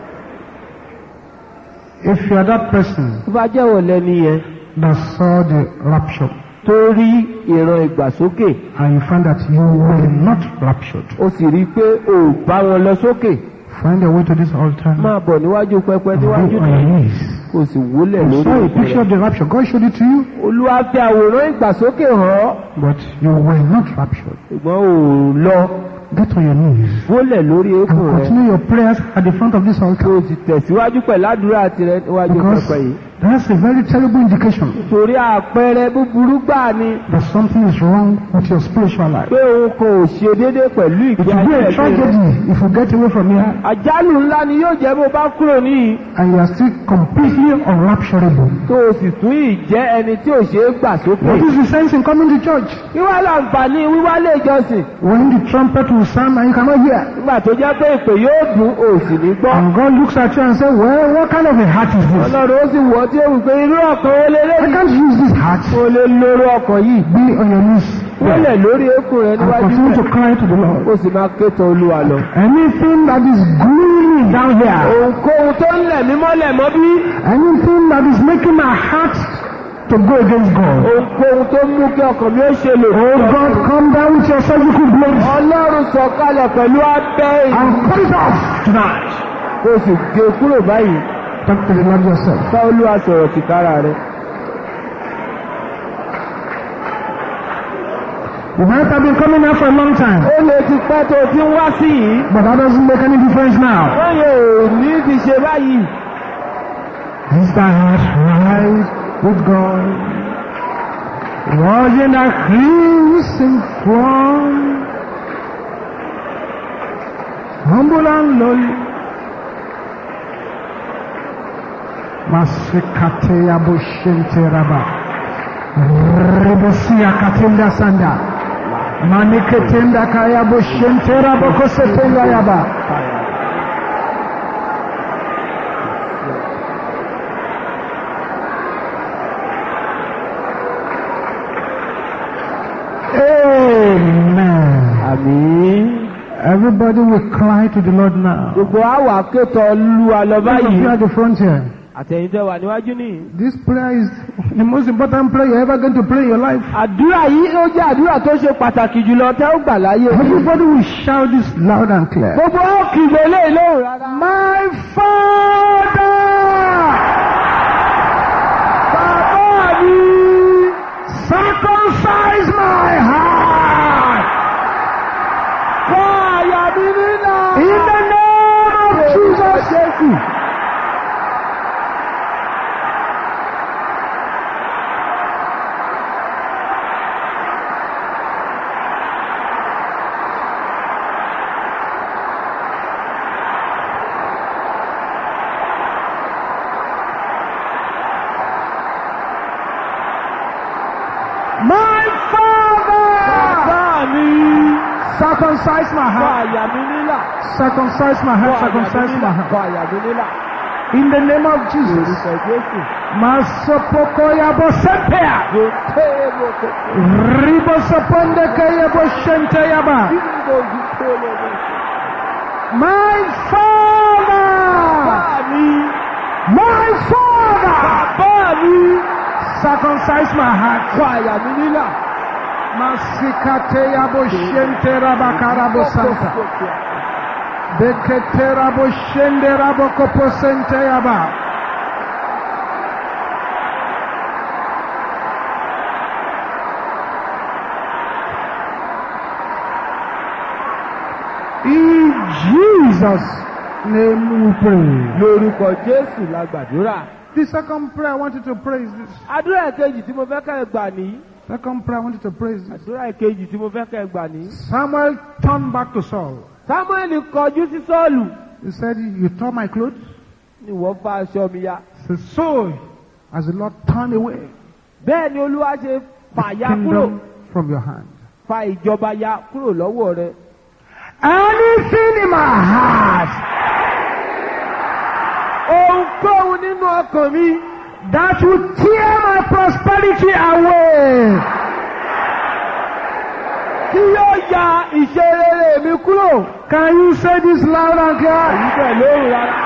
If you are that person tó bá jẹ́wọ́ lẹ́ni yẹn that saw the rapture tó rí ìran ìgbàsókè and you find that you were not raptured, ó sì rí i pé o ò bá wọn lọ sókè find your way to this altar máa bọ̀ níwájú pẹpẹ and níwájú go on your knees. kò sì wólẹ̀ You lórí saw a òkè picture rẹ̀. of the rapture. God showed it to you, olúwa fi àwòrán ìgbàsókè hàn ọ́ but you were not raptured. ṣùgbọ́n ò lọ Get on your knees wólẹ̀ lórí and eékún rẹ̀ continue your prayers at the front of this kó altar o sì tẹ̀síwájú pẹ̀lú àdúrà tirẹ̀ níwájú because pẹpẹ yìí. that's a very terrible indication torí àpẹẹrẹ búburú gbà ni that something is wrong with your spiritual life. pé òun kò ṣe déédéé pẹ̀lú It ìgbé will be ayé a ẹ̀mí rẹ̀. tragedy if you get away from here àjálù ńlá ni yóò jẹ́ bó bá kúrò níyì and you are still completely unrapturable. tó o sì tún ì jẹ́ ẹni tí ò ṣe é gbà sókè. What is the sense in coming to church wíwá láǹfààní wíwá lè jọsìn when the trumpet will sound and you cannot hear? nígbà tó jẹ́ pé ìpè yóò dùn ò sì ní gbọ́. And God looks at you and says, well, what kind of a heart is this? ọlọ́run ó sì wọ́ tí ó wù pé irú ọ̀kan ó lé I lẹ́yìn. can't use this heart heart. o lè lóró ọkàn yìí Be on your knees. wọlé lórí eékún rẹ And níwájú continue to rẹ cry to the Lord. o sì máa ké tọ̀ olúwa lọ. Anything that is gluing me down here, ohunkóhun tó ń lẹ̀ mí mọ́lẹ̀ mọ́ bí anything that is making my heart to go against God. ohunkóhun tó mú kí ọkàn mi ó ṣe lè Oh God, come down with your surgical blade ọlọ́run sọ̀kalẹ̀ pẹ̀lú abẹ́ èyí and cut it off tonight. kó o sì gé e kúrò báyìí Talk to the Lord yourself. bá olúwa sọ̀rọ̀ tìkára rẹ. You might have been coming here for a long time, ó lè ti pẹ́ tó o ti ń wá sí yìí but that doesn't make any difference now. wọ́n yóò ní ti ṣe báyìí. Is thy heart right with God? Wasn't a crimson from humble and lowly? Masikate yabushente raba. Rebosia katenda sanda. Maniketenda kaya bushente raba kosetenga yaba. Amen. àmín. Everybody will cry to the Lord now. gbogbo àwa kétọ̀ olúwa lọ Those of you báyìí. at the front here. àtẹ̀yìntẹ̀ wà níwájú nìyí. This prayer is the most important prayer you're ever going to pray in your life. àdúrà yìí ó jẹ́ àdúrà tó ṣe pàtàkì jùlọ tẹ́ ó gbà láyé. Everybody will shout this loud and clear. gbogbo ó kìlọ̀ eléyìí lóhùn rárá. My Father, bàbá mi circumcise my heart kọ́ àyà mi nínà. in the name of Jesus. Jésù. My Father, bàbá mi circumcise my kọ́ heart. àyà mi nílà. Circumcise my kọ́ heart. àyà mi Circumcise my nílà. heart. kọ́ àyà mi nílà. In the name of Jesus. orúkọ Jésù. Masopokoyabo sepea. yóò tẹ́ ẹ lọ kó. Ribosopondekeyabo shenteyaba. Bímbò yìí tó lọ lọ. My Father, bàbá mi my Father, bàbá mi circumcise my heart. kọ́ àyà mi nílà. Masikateyabo shenterabakarabo santa. Beketerabo shenderabo koposenteyaba. In Jesus' name we pray. lórúkọ Jésù la gbàdúrà. The second prayer I want you to pray is this. àdúrà ìkejì tí mo fẹ́ kẹ́ ẹ gbà ní. Second prayer I want you to pray is this. àdúrà ìkejì tí mo fẹ́ kẹ́ ẹ gbà ní. Samuel turned back to Saul. Sámúẹ́lì kọjú sí Sọ́ọ̀lù. He said, You tore my clothes? ni wọ́n fa aṣọ mi ya. He said, So as the Lord turned away bẹ́ẹ̀ ni Olúwa ṣe the fà ya kúrò kingdom from your hand. fa ìjọba ya kúrò lọ́wọ́ rẹ. Anything in my heart ohunkóhun nínú ọkàn mi that will tear my prosperity away. tí yóò ya ìṣe rere mi kúrò. Can you say this loud and clear? èyí bẹ̀ lóhùn rárá.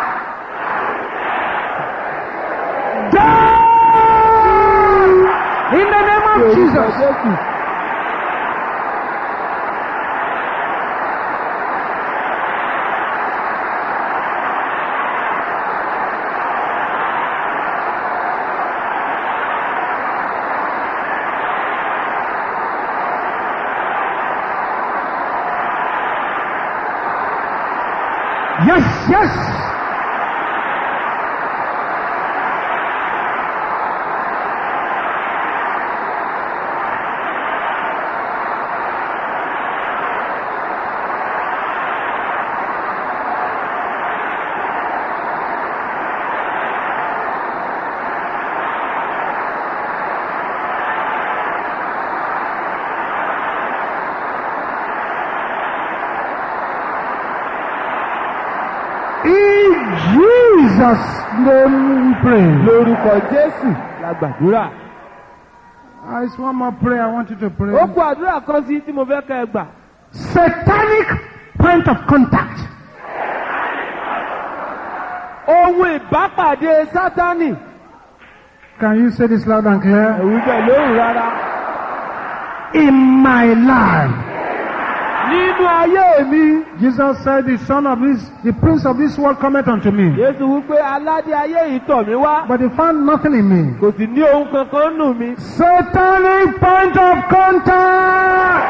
Die! In the name of Orúkọ Jesus. Jésù. Yes, yes. In Jesus' name we pray. lórúkọ Jésù la gbàdúrà. Ah, it's one more prayer I want you to pray. ó kú àdúrà kan sí tí mo fẹ́ kẹ́ ẹ gbà. Satanic point of contact. ohun ìbápàdé sátánì. Can you say this loud and clear? ẹ̀wù bẹ̀ lóhùn rárá. In my life. nínú ayé mi. Jesus said, The son of this, the prince of this world cometh unto me. Jésù wípé aládé ayé yìí tọ̀ mí wá. But he found nothing in me. kò sì ní ohun kankan nù mí. Satanic point of contact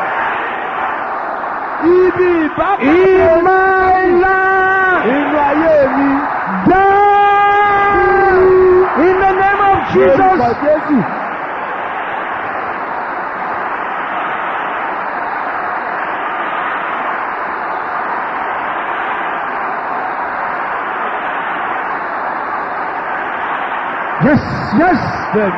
ibi ìbápàdé in my life. nínú ayé mi. Die in the name of Orúkọ Jesus. Jésù. Yes, yes. Bẹ́ẹ̀ni.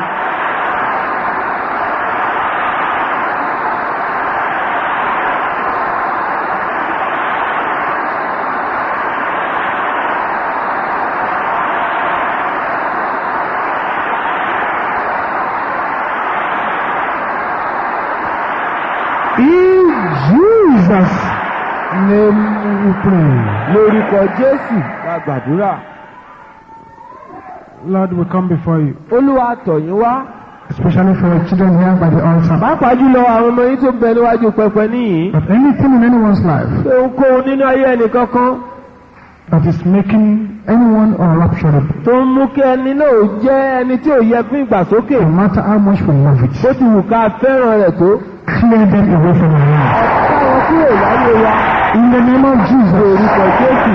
In Jesus' name we pray. Lórúkọ Jésù la gbàdúrà. Lord, we come before you, Olúwa tọ̀ yín wá. especially for your children here by the altar. Pàápàá jùlọ àwọn ọmọ yín tó ń bẹ níwájú pẹpẹ níyìn. But anything in anyone's life Pé ohunkóhun nínú ayé ẹnìkankan that is making anyone unrapturable, tó ń mú kí ẹni náà ó jẹ́ ẹni tí ò yẹ fún ìgbàsókè. no matter how much we love it, Bó ti wù ká fẹ́ràn rẹ̀ tó. clear them away from our life. Káwọn kúrò láyé wa. In the name of Jesus, Lórúkọ Jésù.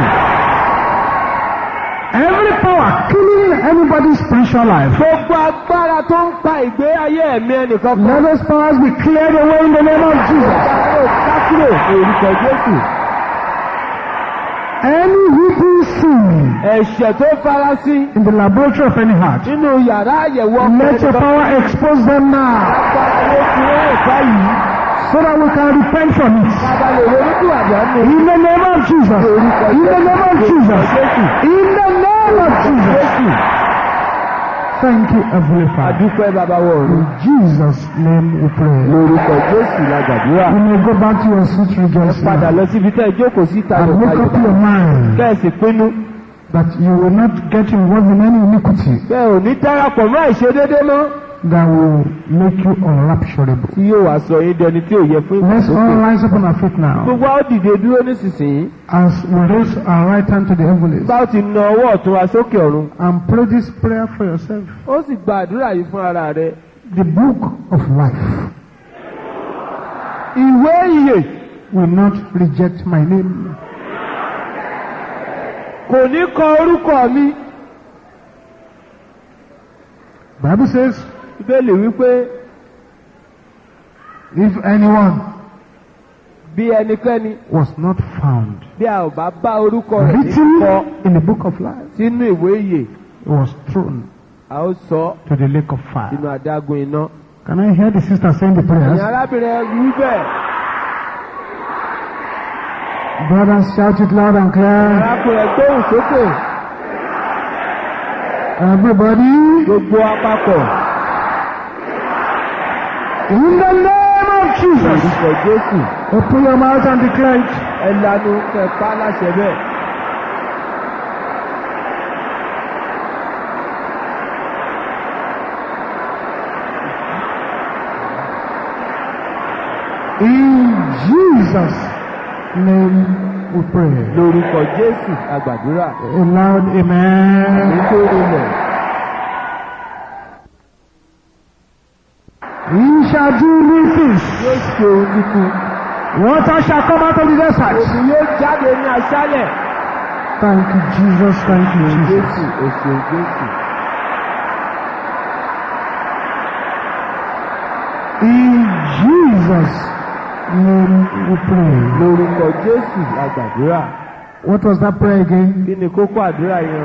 every power killing anybody's spiritual life, Gbogbo agbára tó ń pa ìgbé ayé ẹ̀mí ẹnìkankan. let those powers be cleared away in the name of Jesus. Káwọn ká kúrò lórúkọ Jésù. Any hidden sin Ẹ̀ṣẹ̀ tó farasí in the laboratory of any heart, nínú yàrá àyẹ̀wò ọkọ̀ let your ẹnìkankan. power expose them now Agbára ló fi rán ẹ̀ka yìí. so that we can repent from it. Bàbá lè ronú àgbà nù. In the name of Jesus. In the name of Jesus. In the name of Jesus. Thank you, Heavenly Father. Adúpẹ́ bàbá wọ̀ ọ̀run. In Jesus' name we pray. Lórúkọ Jésù la gbàdúrà. You may go back to your seat rejoicing Padà now. lọ síbi tẹ́ ẹ jókòó sí and tayọ̀ make up tayọ̀. your mind Kẹ́ẹ̀sì pinnu. that you will not get involved in any iniquity Bẹ́ẹ̀ ò ní darapọ̀ mọ́ àìṣedédé mọ́. that will make you unrapturable. Tí yóò wá sọ yín dẹni tí ò yẹ fún Let's all ìgbàsókè. rise up on our feet now Gbogbo àwọn dìde dúró nísinsìnyí. as we raise our right hand to the heavens Bá ó ti na ọwọ́ ọ̀tún wa sókè ọ̀run. and pray this prayer for yourself. Ó sì gba àdúrà yìí fún ara rẹ̀. The book of life Ìwé ìyè will not reject my name. kò ní kọ orúkọ mi. Bible says, Bíbélì wípé if anyone bí ẹnikẹ́ni was not found bí a ò bá bá orúkọ rẹ̀ ní written kọ in the book of life, sínú ìwé ìyè, it was thrown a ó sọ to the lake of fire. sínú adágún iná. Can I hear the sister saying the Ẹ̀yin prayers? arábìnrin ẹ wí bẹ́ẹ̀. Brothers, shout it loud and clear. Arákùnrin ẹ gbóhùn sókè. Everybody, Gbogbo apapọ̀. in the name of Jesus, Orúkọ Jésù. open your mouth and declare it. Ẹ lanu kẹpa láṣẹ bẹ́ẹ̀. In Jesus' name we pray. Lórúkọ Jésù àgbàdúrà. A loud amen. Nítorí rẹ̀. He shall do new things. Yóò ṣe oníkun. Water shall come out of the desert. Òbí yóò jáde ní aṣálẹ̀. Thank you, Jesus. Thank you, Jesus. Jésù, èsì Jésù. In Jesus' name we pray. Lórúkọ Jésù àgbàdúrà. What was that prayer again? Kí ni kókó àdúrà yẹn?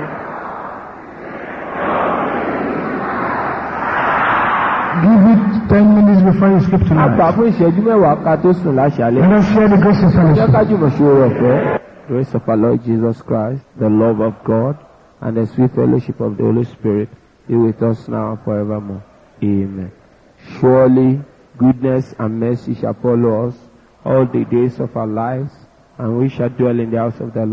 Give it 10 minutes before you sleep A gbà tonight. fún ìṣẹ́jú mẹ́wàá ká tó sùn láṣálẹ̀. Let us share the grace and Jẹ́ fellowship. ká jùmọ̀ ṣe oore ọ̀fẹ́. Grace of our Lord Jesus Christ, the love of God, and the sweet fellowship of the Holy Spirit be with us now and forevermore. Amen. Surely goodness and mercy shall follow us all the days of our lives, and we shall dwell in the house of the Lord